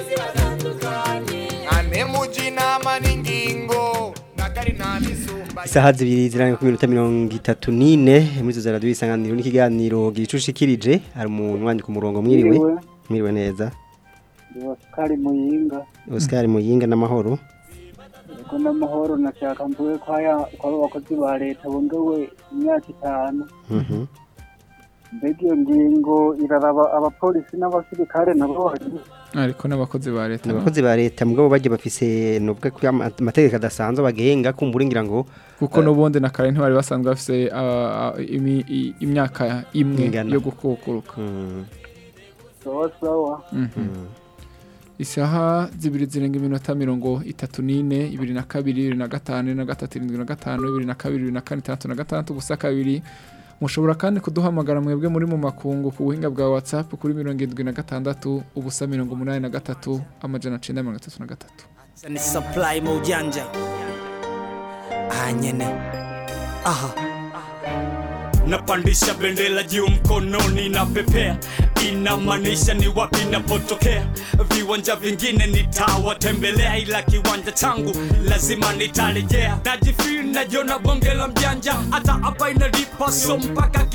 ane muji inama n'ingingo nakari nta misumba Isaha zibiri ziranga ku minota mirongo itatu n'ine muri izo za radiyo isanganiro n'ikiganiro gira ico ushikirije hari umuntu wandika ku murongo mwiriwe Mwiriwe. mwiriwe neza Oscar Muyinga Oscar Muyinga n'amahoro yego n'amahoro nashaka mvuge ko haya ko abo bakozi ba leta bongewe imyaka itanu Mhm. mbega iyo ngingo iraraba abapolisi n'abasirikare nabo ariko n'abakozi ba leta abakozi ba leta mugabo bagiye bafise nuvuga ko ama- amategeko adasanzwe bagenga kumbura ngira ngo kuko n'ubundi na kare ntibari basanzwe bafise ah, ah, imi- i- imyaka imwe Ingana. yo gukukuruka sawa sawa Mhm. isaha zibiri zirenga iminota mirongo itatu n'ine ibiri na kabiri ibiri na gatanu ibiri na gatatu irindwi na gatanu ibiri na kabiri ibiri na kane itandatu na gatandatu gusa kabiri mushobora kandi kuduhamagara mwebwe muri mu makungu ku buhinga bwa whatsapp kuri mirongo irindwi na gatandatu ubusa mirongo umunani na gatatu amajana cenda mirongo itatu na gatatu ni supply mu ujanja aha nyene aha napandisha bendera juu mkononi na pepea inamaanisha ni wapi napotokea viwanja vingine nitawatembelea ila kiwanja changu lazima nitarejea najifil najiona bonge la mjanja hata hapa inalipa so mpaka ki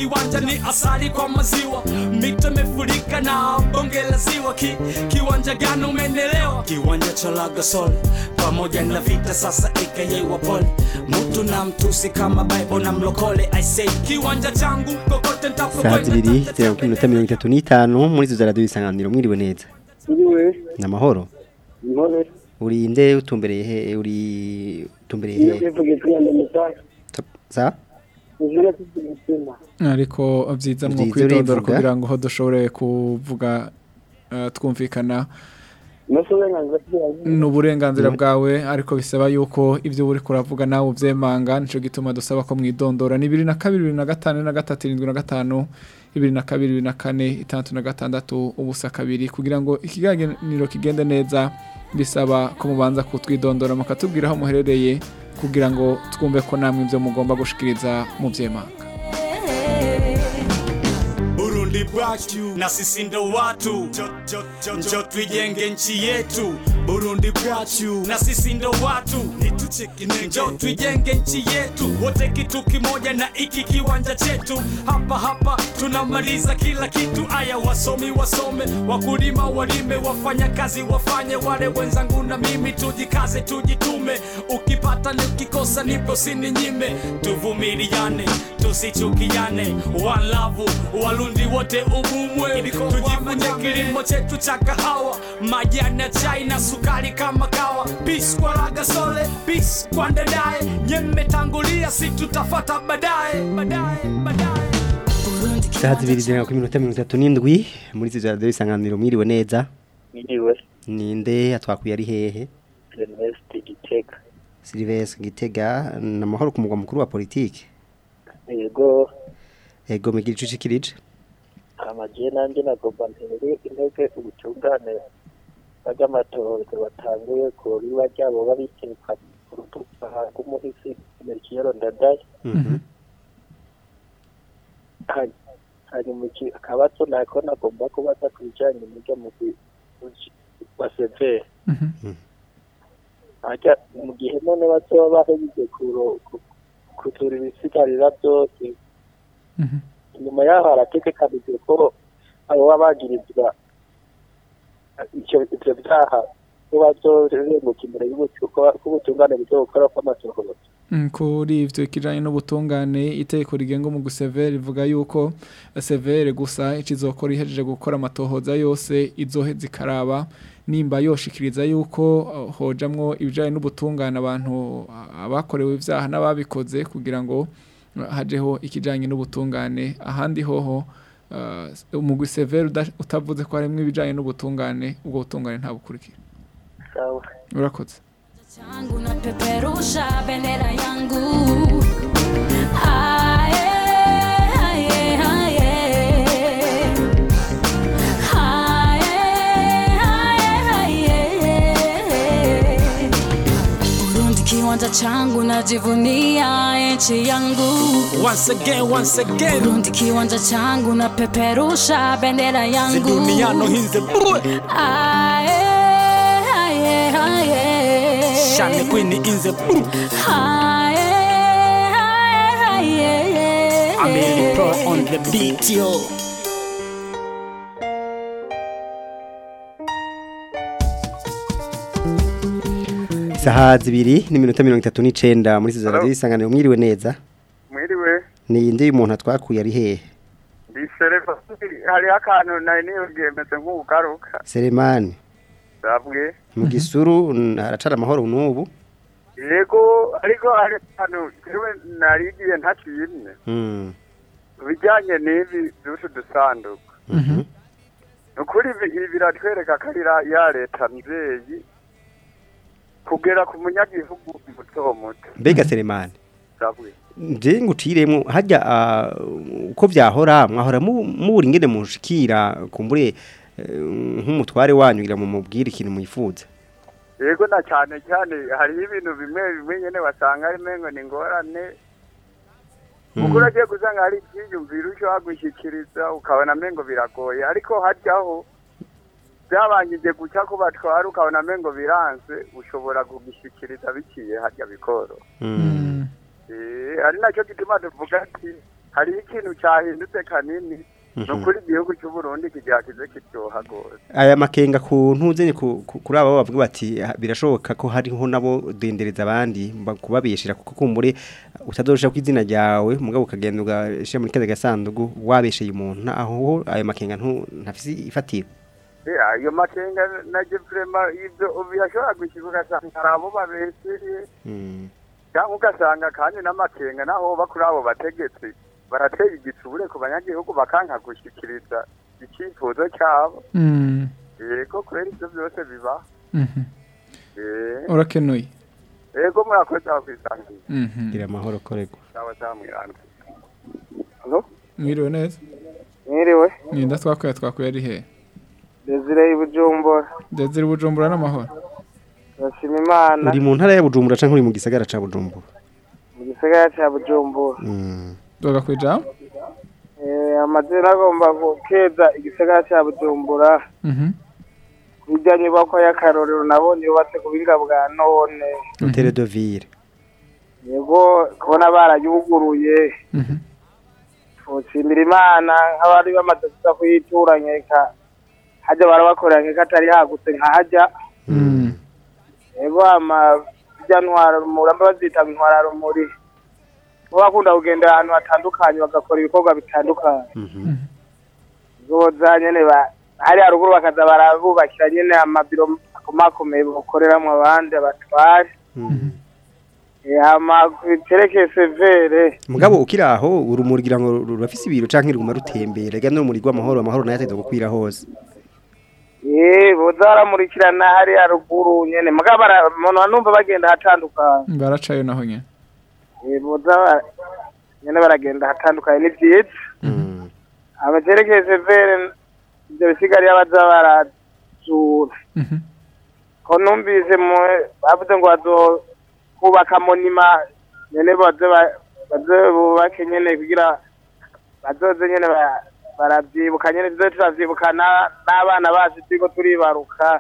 kiwanja ni asali kwa maziwa mito imefurika na bonge la ziwa ki, kiwanja gani umenelewa kiwanja cha lagasol pamoja na vita sasa aka wapole mtu na mtusi kama bible na mlokole i say kiwanja changu kokote saa ntapokwenda zibiri zirindwi iminota mirongo itatu n'itanu muri izo za radiyo isanganiro mwiriwe neza Iriwe, ni amahoro intore, uri nde utumbereye he uri utumbereye iyo he bivuga kwiyanda mutaka, sa uzira kuzimutima. ariko byiza mu Vyiza kwidondora urivuga. kugira ngo ho dushobore kuvuga eh, twumvikana Nose uburenganzira kugira ni uburenganzira bwawe ariko bisaba yuko ibyo uri kuravuga nawe ubyemanga nicyo gituma dusaba ko mwidondora ni bibiri na kabiri bibiri na gatanu na gatatu irindwi na gatanu bibiri na kabiri bibiri na kane itandatu na gatandatu ubusa kabiri kugira ngo ikiganiro kigende neza bisaba ko mubanza kutwidondora mukatubwira aho muherereye kugira ngo twumve ko namwe ibyo mugomba gushikiriza mu byemanga Burundi bwacu na sisi ndo watu njo tuijenge nchi yetu Burundi bwacu na sisi ndo watu njo tuijenge nchi yetu wote kitu kimoja na iki kiwanja chetu hapa hapa tunamaliza kila kitu aya wasomi wasome wakulima walime wafanya kazi wafanye wale wenzangu na mimi tujikaze tujitume ukipata ni ukikosa nipo sininyime tuvumiliane tusichukiane one love walundi wote ubumwe tujifunye kilimo chetu cha kahawa majani ya chai na sukari kama kawa peace kwa ragasole peace kwa ndadaye nyemetangulia si tutafata baadaye baadaye baadaye saa zibiri zirindwi iminota mirongo itatu n'indwi muri izo za radiyo isanganiro mwiriwe neza Niriwe, ninde atwakuye ari hehe Ernest Gitega. Sylvestre Gitega ni amahoro ku mugwa mukuru wa politiki Yego, ego migira ico ushikirije amaje nanje nagomba ntere intege ubutungane bw'amatorero batanguye ku riba ryabo babikeka ku rutuba rw'umuhisi Melchior Ndadaye. Hari- hari mu ki- akabazo nako nagomba kubaza ku bijanye n'iryo mugwi wa severe harya mu gihe none bazoba bahejeje kuro- ku- kutura ibisigarira byose inyuma yaho harategekanijwe ko abo baba bagirizwa icyo ivyo vyaha ko bazorenguka imbere y'ubutungane buzokora kw'amasohoro Mm, kuri ivyo kijanye n'ubutungane itegeko rigenga mu gusevere rivuga yuko severe gusa ikizokora ihejeje gukora amatohoza yose izohe zikaraba nimba yoshikiriza yuko uh, hojamwo ibijanye n'ubutungane abantu uh, abakorewe ivyaha n'ababikoze kugira ngo uh, hajeho ikijanye n'ubutungane ahandi hoho uh, umugwi severe uda- utavuze ko harimwo ibijanye n'ubutungane ubwo butungane ntabukurikira sawa urakoze yangu napeperusha bendera yangu Aye, aye, aye. Aye, aye, aye. Burundi kiwanja changu najivunia nchi yangu once again once again Burundi kiwanja changu napeperusha bendera yangu ziduniano hinze Aye, aye, aye. shane queen inze Aye, aye, aye. Amelie Pro on the beat yo saha zibiri n'iminota mirongo itatu n'icenda muri izo za radiyo isanganiro mwiriwe neza mwiriwe ni inde umuntu atwakuye ari hehe ndi sereva hariho akantu nari niyubwiye meze nk'ugaruka Selemani sabwe mu gisuru n- haracara amahoro n'ubu yego ariko hari akantu jewe narigiye ntakimwe Mm. bijyanye n'ibi by'utu dusanduku ni ukuri ibi ibi biratwereka ko ari ra- ya leta mvyeyi kugera ku munyagihugu muto muto mbega Selemani sabwe nje nguciremwo hajya ah, uko byahora mwahora mu- mubura ingene mushikira kumbure eh, nk'umutware wanyu kugira mu mubwire ikintu mwifuza yego na cyane cyane hariho ibintu bimwe bimwe nyene wasanga ari mengo ni ngorane kuko uragiye gusanga hari ibyiyumviro ushobora gushyikiriza ukabona mengo biragoye ariko hajyaho byabangije guca ko batwara ukabona mengo biranze ushobora kugishyikiriza biciye harya bikoro Eh, ari nacyo gituma tuvuga ati hariho ikintu cyahindutse kanini ni Mhm. ukuri igihugu cy'u Burundi kigira kize kiryoha rwose aya makenga ku ntuzenye ku- ku- kuri abo bavuga bati "Ah, birashoboka ko hariho nabo dendereza abandi ba- kubabeshera kuko kumbure utadorosha ku izina ryawe mugabo ukagenda ugashira muri kaza gasandugu wabesheye umuntu aho ayo makenga ntu ntafisi ifatira Eh, ayo makenga naje vrema ibyo bihashobora gushyirwa ugasanga hari abo babeseye Mm. cyangwa ugasanga kandi n'amakenga naho ba kuri abo bategetsi barateye igitsure ku banyagihugu bakanka gushyikiriza icyifuzo cyabo Mm. yego kubera ibyo byose biba Mhm. Eh, urakenuye yego murakoze aho kwisangira Mhm. gira amahoro korego cyangwa cyangwa mwiranda mwiriwe neza mwiriwe ninda twakuye twakuye ari he desire ibujumbura Desire Bujumbura n'amahoro turashima imana uri mu ntara ya Bujumbura canke uri mu gisagara ca Bujumbura mu gisagara cya bujumbura Mm. doga kwijambo Eh, amazina agomba gukeza igisagara cya bujumbura Mhm. bijya nyubako y'akarorero nabonye yubatse ku buhinga bwa none Hotel de Ville yego kubona barayuguruye Mhm. tushimira imana nk'abari bamaze kuza kuyitura nkeka hajya barabakorera nkeka atari hagutse nkahajya yego ama bijya ntwara rumuri bazita ntwara rumuri bo bakunda kugendera ahantu hatandukanye bagakora ibikorwa bitandukanye zoza nyene ba hari haruguru bakaza barabubakira nyene amabiro akomakomeye bakoreramo abandi abatware Eh, hama biterekeye severe mugabo ukiri aho urumuri gira ngo rurafise ibiro canke riguma rutembera ega n'urumuri rw'amahoro amahoro nayo ateza gukwira hose Eh, boza baramurikirana hari haruguru nyene mugabo bara- umuntu numva bagenda ahatandukanye baracayo naho nyene Eh, boza bara- nyene baragenda ahatandukanye ni vyiza abaterekeye severe ivyo bisigariye baza barazura ko numvise mu bavuze ngo bazokubaka monima nyene baze ba- baze bubake nyene kugira bazoze nyene ba- baravyibuka nyene tuze turavyibuka na- n'abana bacu turiko turibaruka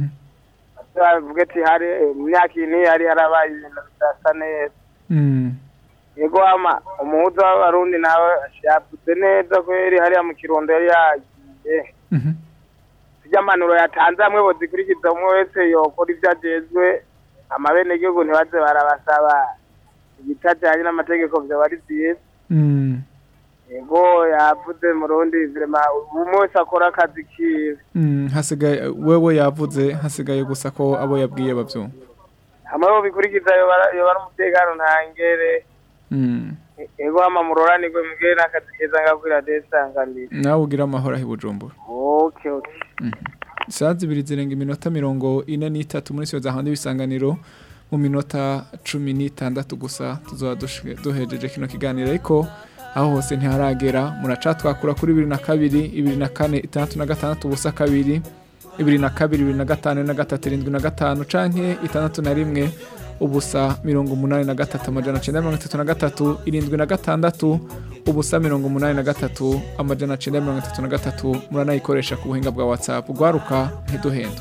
bavuge ati hari mu myaka iyi n'iyi hari harabaye ibintu bidasa neza Mm. yego ama umuhuza w'abarundi nawe yavuze neza kweri hariya mu kirundo yari yagiye zijya mpanuro yatanze hamwe bozikurikiza umwe wese yokora ibyo ajejwe amabenegihugu ntibaze barabasaba ibitajyanye n'amategeko vyaba ari vyiza Mm. yego yavuze murundi vrema umwe wese akora akazi kiwe Mm, hasigaye wewe yavuze hasigaye gusa ko abo yabwiye bavyumva hamwe bo bikurikiza yoba yoba ari umutekano ntangere Mm. yego ama muroranirwe mugire n'akazi keza ngakwira desanganira nawe ugira amahoro aho i Bujumbura okay okay saa zibiri zirenga iminota mirongo ine n'itatu muri siyo zahandi ibisanganiro mu minota cumi n'itandatu gusa tuzaba dushike- duhejeje kino kiganiro ariko aho hose ntiharagera muraca twakura kuri bibiri na kabiri ibiri na kane itandatu na gatandatu ubusa kabiri ibiri na kabiri ibiri na gatanu na gatatu irindwi na gatanu canke itandatu na rimwe ubusa mirongo umunani na gatatu amajana cenda mirongo itatu na gatatu irindwi na gatandatu ubusa mirongo umunani na gatatu amajana cenda mirongo itatu na gatatu muranayikoresha ku buhinga bwa whatsapp ugwaruka ntiduhendwe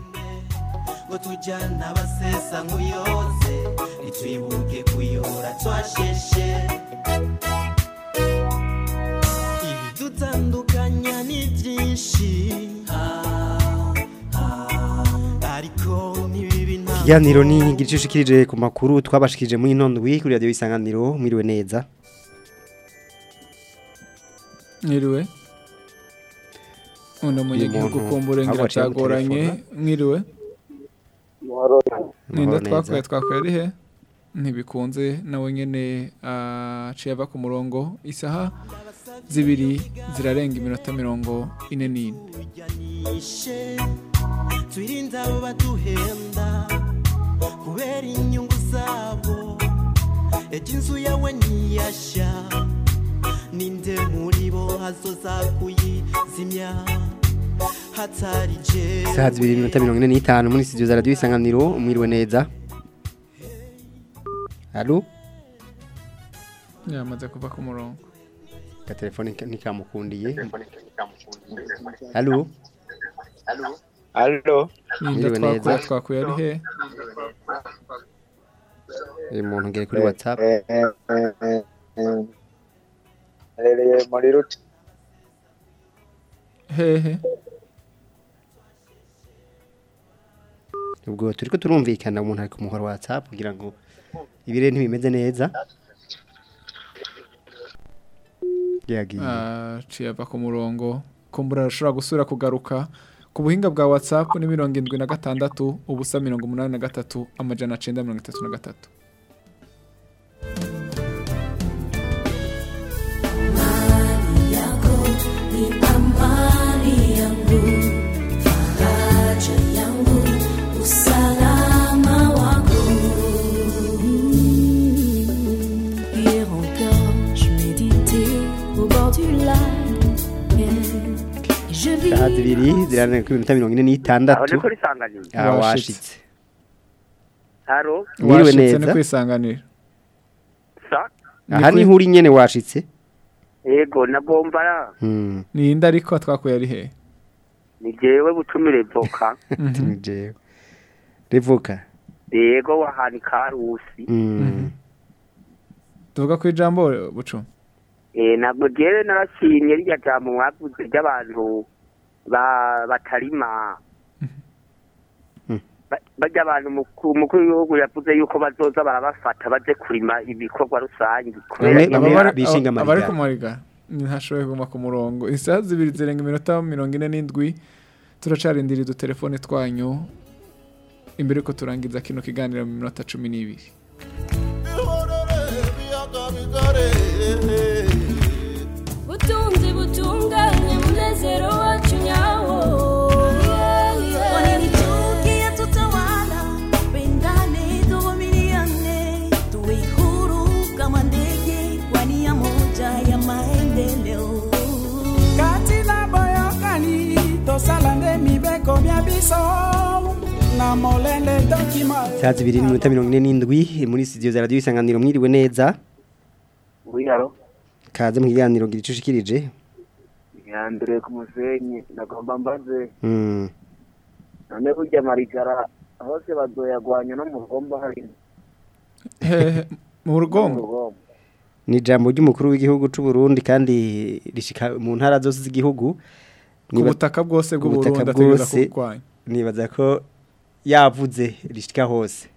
ngo tujyana abasesa nk'uyoze ntitwibuke kuyora twasheshe ibidutandukanya ni byinshi ariko ntibibi nta Ikiganiro ni igice ushikirije ku makuru twabashikirije muri nondwi kuri radio isanganiro mwiriwe neza mwiriwe uno munyagihugu Umuntu kumbura ngira aho aciye byagoranye gutelefona. mwiriwe ninda Amahoro twakuye neza. twakuye ari he ntibikunze nawe nyene aciye ava ku murongo isaha zibiri zirarenga iminota mirongo ine n'ine ishe twirinde abo baduhenda kubera inyungu zabo ejo inzu yawe ntiyashya ninde muri bo hazoza kuyizimya hatari jewe Saha zibiri iminota mirongo ine n'itanu muri studio za radio isanganiro mwiriwe neza Halo yamaze kuva ku murongo ka telefone ntikamukundiye Halo Halo ninda Mwiriwe twakuye neza twakuye ari he uyu muntu ngere kuri WhatsApp Herereye muri ruti. hehe ubwo turiko turumvikana umuntu ari ku muhoro wa WhatsApp kugira ngo ibire ntibimeze neza yagiye Ah, ciye ava ku murongo kumbura arashobora gusubira kugaruka ku buhinga bwa whatsapp ni mirongo indwi na gatandatu ubusa mirongo umunani na gatatu amajana cenda mirongo itatu na gatatu yako ni amani yangu, faraja yangu, usalama wako. Hier encore, je méditais au bord du lac. et Je vis saha zibiri ziranira ku minota mirongo ine n'itandatu Aho ni kuri Sanganiro. Ah, Washitse. washitse Haro. Mwiriwe Washitse neza. ni kwisanganira Sa. aha niho uri nyene washitse Ego nagomba ya. Hmm. ninde ariko twakuye ari hehe Ni jewe butumire voka. Ni jewe rivuka Ego wahani karusi. Hmm. tuvuga ku ijambo bucu Eh nabwo jewe narashimye rya jambo mwavuze ry'abantu ba batarima. Ba- Bajya abantu mukuru umukuru w'igihugu yavuze yuko bazoza barabafata baje kurima ibikorwa rusange kubera Bamwe- bamwe nyene- bishinga abari amarigara. ku marigara ntashoboye kuguma ku murongo isaha zibiri zirenga iminota mirongo ine n'indwi turacarindira udutelefone twanyu imbere ko turangiza kino kiganiro mu minota cumi n'ibiri Butunzi butunganye munezero wacu nyawo Wananichukia tutawala Pendane tuvumiliane Tuwe huru kama ndege Kwa nia moja ya maendeleo katina boyokani tosala nde mibeko mia biso na molende dokima saha zibiri n'iminota mirongo ine n'indwi muri studio za radiyo isanganiro mwiriwe neza Oui, alo. kaze mu kiganiro gira ico ushikirije Ya mbere ku musenyi nagomba mbaze Hmm. none burya marigara hose bazoyagwanya no mu rugombo hari hehe mu rugombo rugombo ni ijambo ry'umukuru w'igihugu c'u Burundi kandi rishika mu ntara zose z'igihugu Ku butaka bwose bw'u Ku butaka Burundi ategereza bwose, kurwanya. nibaza ko yavuze rishika hose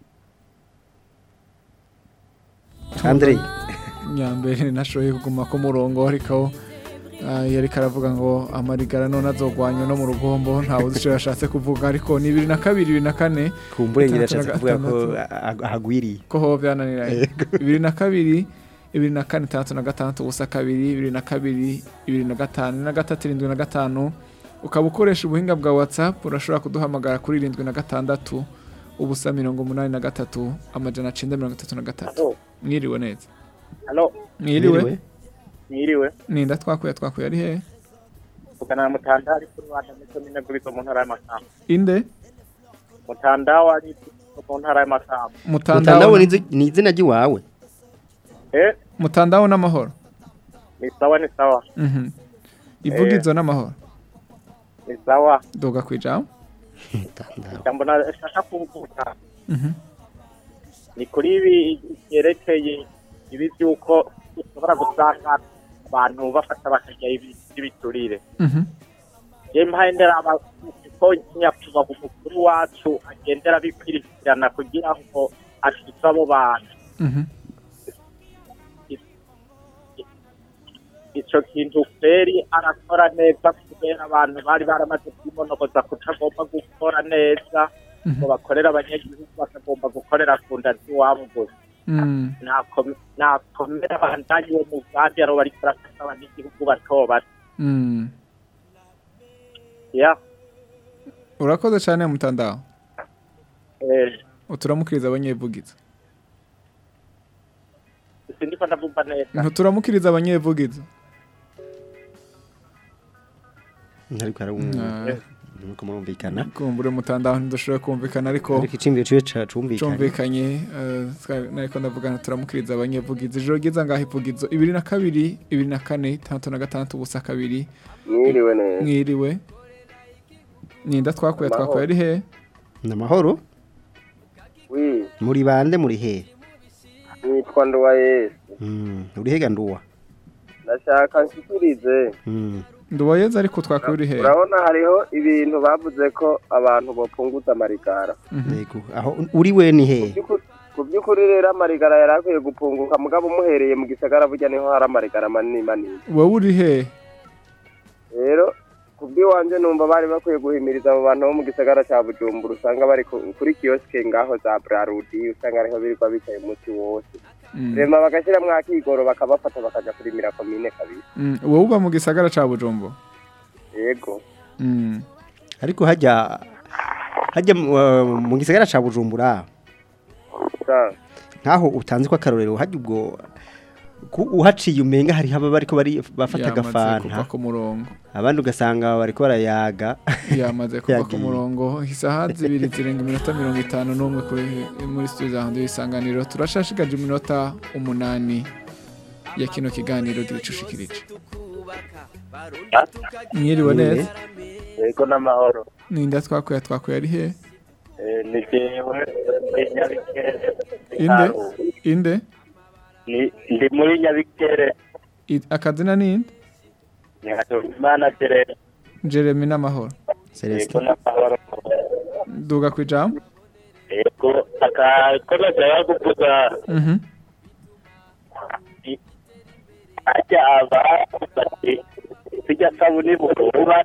Andre nyambere nashoboye kuguma ku murongo ariko ah, yari karavuga ngo amarigara none azogwanywa no mu rugombo ntawe uzi icyo yashatse kuvuga ariko ni bibiri na kabiri bibiri na kane kumburengera itandatu ashatse na kuvuga ko gatandatu. ah- ahagwiriye ko ho byananiranye bibiri na kabiri bibiri na kane itandatu na gatandatu ubusa kabiri bibiri na kabiri bibiri na gatanu na gatatu irindwi na gatanu ukaba ukoresha ubuhinga bwa whatsapp urashobora kuduhamagara kuri irindwi na gatandatu ubusa mirongo umunani na gatatu amajana cenda mirongo itatu na gatatu mwiriwe neza Halo, mwiriwe mwiriwe. ninda twakuye twakuye ari hehe Vugana na Mutandao kuri Rwanda ndetse n'inagubizo mu ntara y'Amakamba. inde Mutandao ari mu ntara y'Amakamba. Mutandao ni ni izina ry'iwawe Eh, mutandao n'amahoro ni sawa ni sawa. Mhm. ivugizo n'amahoro Ni sawa. doga kwijambo Jambo nashaka kumvuga. Mhm. Ni kuri ibi byerekeye ibi by'uko ushobora gusanga abantu bafata bakarya ibi by'ibiturire. Mhm. Je mpahendera ko nyakubahwa umukuru wacu agendera bikwirikirana kugira ngo ashitse abo bantu. Mhm. ico kintu feri arakora neza kubera abantu bari baramaze kwimonogoza kutagomba gukora neza ngo bakorera abanyagihugu bakagomba gukorera ku nda z'iwabo gusa Mm. Nakome- nakomera bandanye uwo mugambi aro bariko barafasha abanyagihugu bato bato Mm. ya urakoze cyane mutandao eh, uturamukiriza abanyevugizo sindiko ndavumva neza ntuturamukiriza abanyevugizo ariko arumva nuko murumvikana kumbure mutandao ntidushoboye kumvikana ariko ariko icimbiro ciwe ca- cumvikanye cumvikanye eh, twa- nariko ndavugana turamukiriza abanyevugizo ijoro ryiza ngaho ivugizo ibiri na kabiri ibiri na kane itandatu na gatandatu ubusa kabiri Mwiriwe neza. mwiriwe ninda twakuye Amahoro. twakuye ari he ni amahoro wi muri bande muri he nitwa nduwa yesu Mm, uri hega nduwa ndashaka nshikirize ndubayeze ariko twakuri he urabona hariho ibintu bavuze ko abantu bopunguza amarigara yego aho uri we ni he ku by'ukuri rero amarigara yari akwiye gupunguka mugabo umuhereye mu gisagara burya niho hari amarigara manini manini wowe uri he rero ku bw'iwanjye numva bari bakwiye guhimiriza abo bantu bo mu gisagara cya bujumbura usanga bari ku- kuri kiyosike ngaho za brarudi usanga ariho birirwa bicaye umunsi wose Mm. rema bagashyiramo akigoro bakabafata bakajya kurimira komine kabiri Mm, wowe uba mu gisagara ca bujumbo yego Mm. ariko hajya hajya mu- uh, mu gisagara ca Bujumbura ntaho utanze ko akarorero hajya ubwo ku- uhaciye umenga hari haba bariko bari bafata Yamaze agafanta kuva ku murongo abandi ugasanga bariko barayaga yamaze kuva ku Yagiye. murongo isaha zibiri zirenga iminota mirongo itanu n'umwe kuri muri studio za handi y'isanganiro turashashigaje iminota umunani ya kino kiganiro gicushikirije mwiriwe neza yego n'amahoro ninda twakuye twakuye ari he Eh, ni jewe ndi nyabikere inde inde Ni- ndi muri nyabikere I- akazina ninde nyakimana jeremy jeremy n'amahoro yego n'amahoro duga ku ijambo yego akakomeje baguvuga Mhm. ajya aba bati sijya sabuni buruba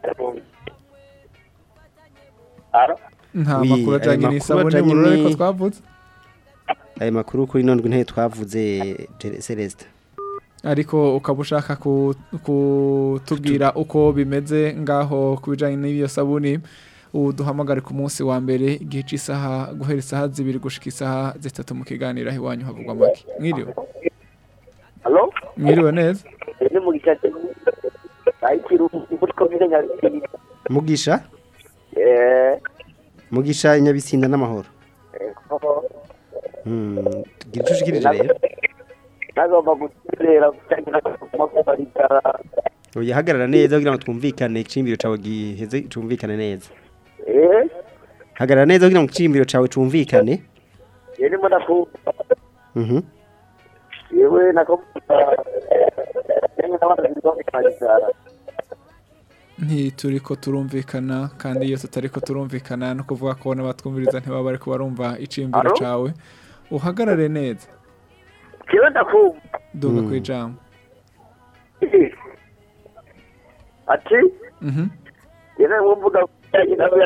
aro nta Oui, makuru ayo ajyanye makuru n'isabune ajanye y'ubururu ni- ariko twavuze ayo makuru kuri none nteye twavuze Jere- Celeste ariko ukaba ushaka ku- kutubwira uko bimeze ngaho ku bijyanye n'iyo sabuni ubu duhamagare ku munsi wa mbere igihe cy'isaha guhera isaha zibiri gushika isaha zitatu mu kiganiro aho iwanyu havugwa make mwiriwe halo mwiriwe neza ni mu gicaca ayikira muri komine nyabikere mugisha eh mugisha inyabisinda n'amahoro yego Hmm, gira ico ushikirije rero nagomba guterera gutangira kumakumarigara oya hagarara neza kugira ngo twumvikane icimbiro cawe giheze cumvikane neza eh hagarara neza kugira ngo icimbiro cawe cumvikane yerimo nakumva mhm yewe nakumva yewe n'abana birirwa kumarigara ntituri ko turumvikana kandi iyo tutari ko turumvikana no kuvuga ko n'abatwumviriza ntibaba bari kubarumva icimbiro Alo? cawe uhagarare neza yewe ndakumva duga ku ijambo ati Mhm. yewe mwumvuga kujyanye nawe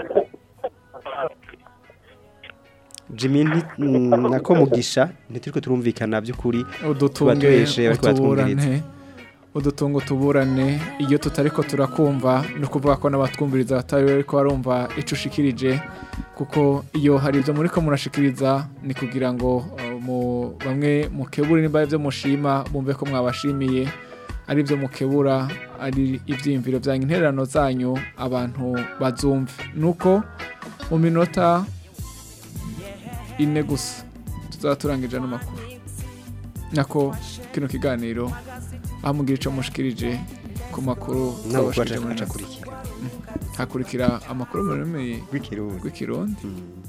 Jimmy nti- mm, nako mugisha ntituriko turumvikana by'ukuri tuba udutunge tubeshe bariko batwumviriza utuburane udutungo tuburane iyo tutari ko turakumva ni ukuvuga ko n'abatwumviriza batari bari ko barumva ico ushikirije kuko iyo hari ibyo muri ko murashikiriza ni kugira ngo uh, mu bamwe mukebura nimba ari ibyo mushima bumve ko mwabashimiye ari ibyo mukebura ari ibyiyumviro byanyu intererano zanyu abantu bazumve nuko mu minota ine gusa tuzaba turangije ano makuru nako kino kiganiro aho mugira icyo mushikirije ku makuru Ntabwo twabashikirije baca- muri baca nako. kurikira. Mm. hakurikira amakuru mu rurimi rw'ikirundi rw'ikirundi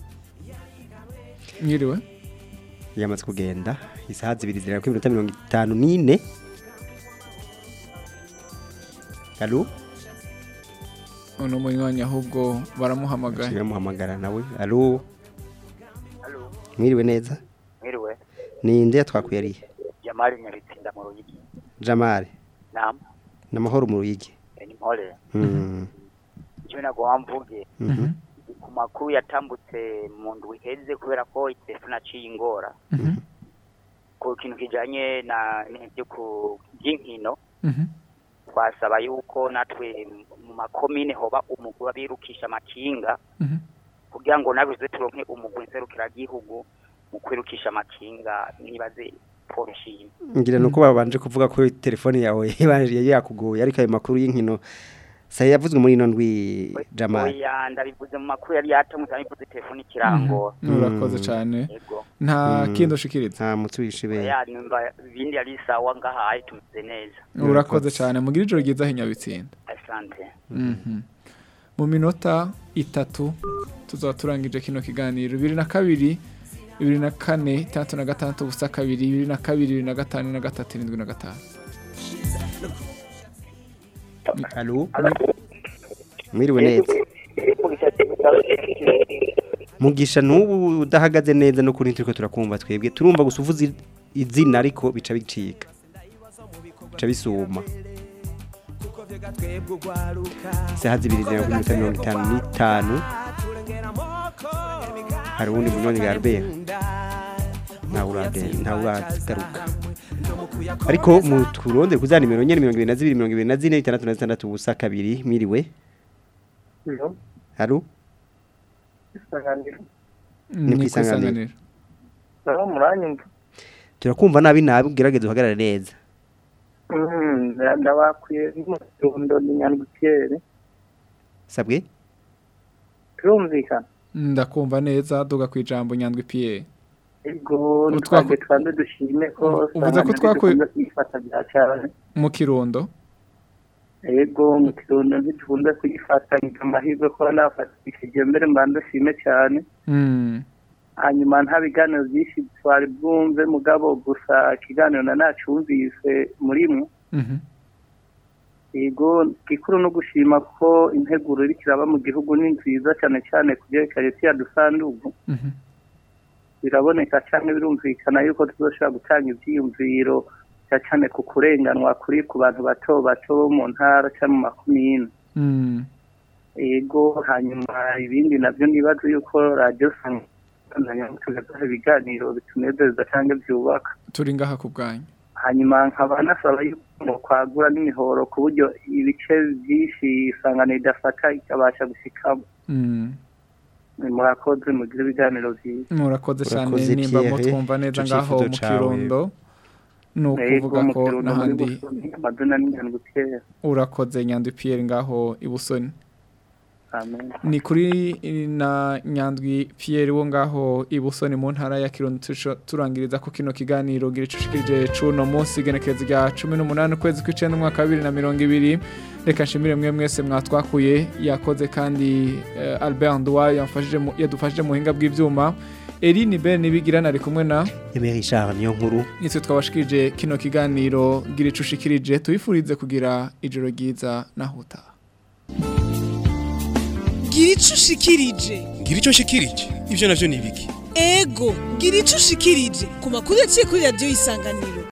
mwiriwe yamaze kugenda isaha zibiri zirindwi kuri minota mirongo itanu n'ine alo uno munywanyi ahubwo baramuhamagaye baramuhamagara nawe alo mwiriwe neza mwiriwe ninde twakuye arihe jamali nyabitsinda mu ruyigi jamari nam n'amahoro mu ruyigi ni mpole Mm. icyo nagomba mvuge Mhm. ku makuru yatambutse mu ndwi iheze kubera ko telefone aciye ingora ku kintu kijanye na n'ibyo ku by'inkino twasaba yuko natwe mu makomine hoba umugwi w'abirukisha amakinga kugira ngo nawe tuze turonke umugwi nserukiragihugu mu kwirukisha amakinga nibaze Paul Shima ngira nuko babanje kuvuga ko telefone yawe yari yakugoye ariko ayo makuru y'inkino saya yavuzwe muri ino ndwi jamari oya ndabivuze mu makuru yari yatamutse abivuze telefone ikirango urakoze cyane Yego. nta Mm. kindi ushikiriza nta mutsi wishibe oya numva ibindi yari sawa ngahaye tumeze neza urakoze cyane mugira ijoro ryiza aho inyabitsinda asante Mhm. mu minota itatu tuzaba turangije kino kiganiro bibiri na kabiri bibiri na kane itandatu na gatandatu ubusa kabiri bibiri na kabiri bibiri na gatanu na gatatu irindwi na gatanu Allo Mwiriwe neza Mugisha nubu udahagaze neza no kuri turiko turakumva twebwe turumva gusa uvuze i- izina ariko bica bicika bica bisuma Saha zibiri zera kuri minota mirongo itanu n'itanu hari uwundi munyoni Garbert ntawe uragenda ntawe uragaruka ariko mu turonde kuzana nimero nyene mirongo ibiri na zibiri mirongo ibiri na zine itandatu na zitandatu ubusa kabiri mwiriwe Halo Ni kwisanganiro. Naho muranyumva turakumva nabi nabi ugerageze uhagarare neza Mm, ndabakwiye n'umutundo ni nyandwikiere sabwe turumvikana ndakumva neza duga ku ijambo nyandwi Pierre ego Utwaku- twabwe twanze dushime ko Uvuze ko twakuye- kwifata bya cyane mu kirundo ego mu kirundo ntidukunda kuyifata ngira amahirwe ko nafatishije mbere mbanza shime cyane Mm. hanyuma nta biganiro byinshi twari bwumve mugabo gusa ikiganiro na nacumvise muri mwe Mhm. yego gikuru no gushima ko integuro iri kiraba mu gihugu ni nziza cyane cyane ku byerekeye tiya dusandugu Mhm. biraboneka cyane birumvikana yuko tuzoshobora gutanga ibyiyumviro cyane cyane ku kurenganwa kuri ku bantu bato bato bo mu ntara cyangwa mu makumyine Mm. yego hanyuma ibindi nabyo nibaza yuko radiyo sanganya tugazaho ibiganiro bitunezeza cyangwa byubaka turi ngaha ku bwanyu hanyuma nkaba nasaba yuko ngo kwagura n'imihoro ku buryo ibice byinshi isangano idafata ikabasha gushikamo Mm. murakoze mugire ibiganiro byiza murakoze cyane Urakoze, nimba Pierre. mutwumva neza Ico ngaho cifuzo mu cawe. kirundo ni ukuvuga ko n'ahandi amazina n'ingendo kera urakoze nyandwi Pierre ngaho i Busoni amen ni kuri na nyandwi Pierre wo ngaho i Busoni mu ntara ya Kirundo tuco- turangiriza ko kino kiganiro gira icushikije cuno munsi genekereza rya 18 ukwezi kw'icenda umwaka wa 2020 reka nshimire mwe mwese mwatwakuye yakoze kandi eh, Albert Ndwaye yamfashije mu- yadufashije mu hinga bw'ivyuma Eline Ben nibigirana ari kumwe na Emery Charles niyo nkuru nitwe twabashikirije kino kiganiro gira icushikirije tubifurize kugira ijoro ryiza nahuta gira ico ushikirije ngira icyo nshikirije ibyo navyo ni ibiki ego gira ico ushikirije ku makuru yaciye kuri radiyo isanganiro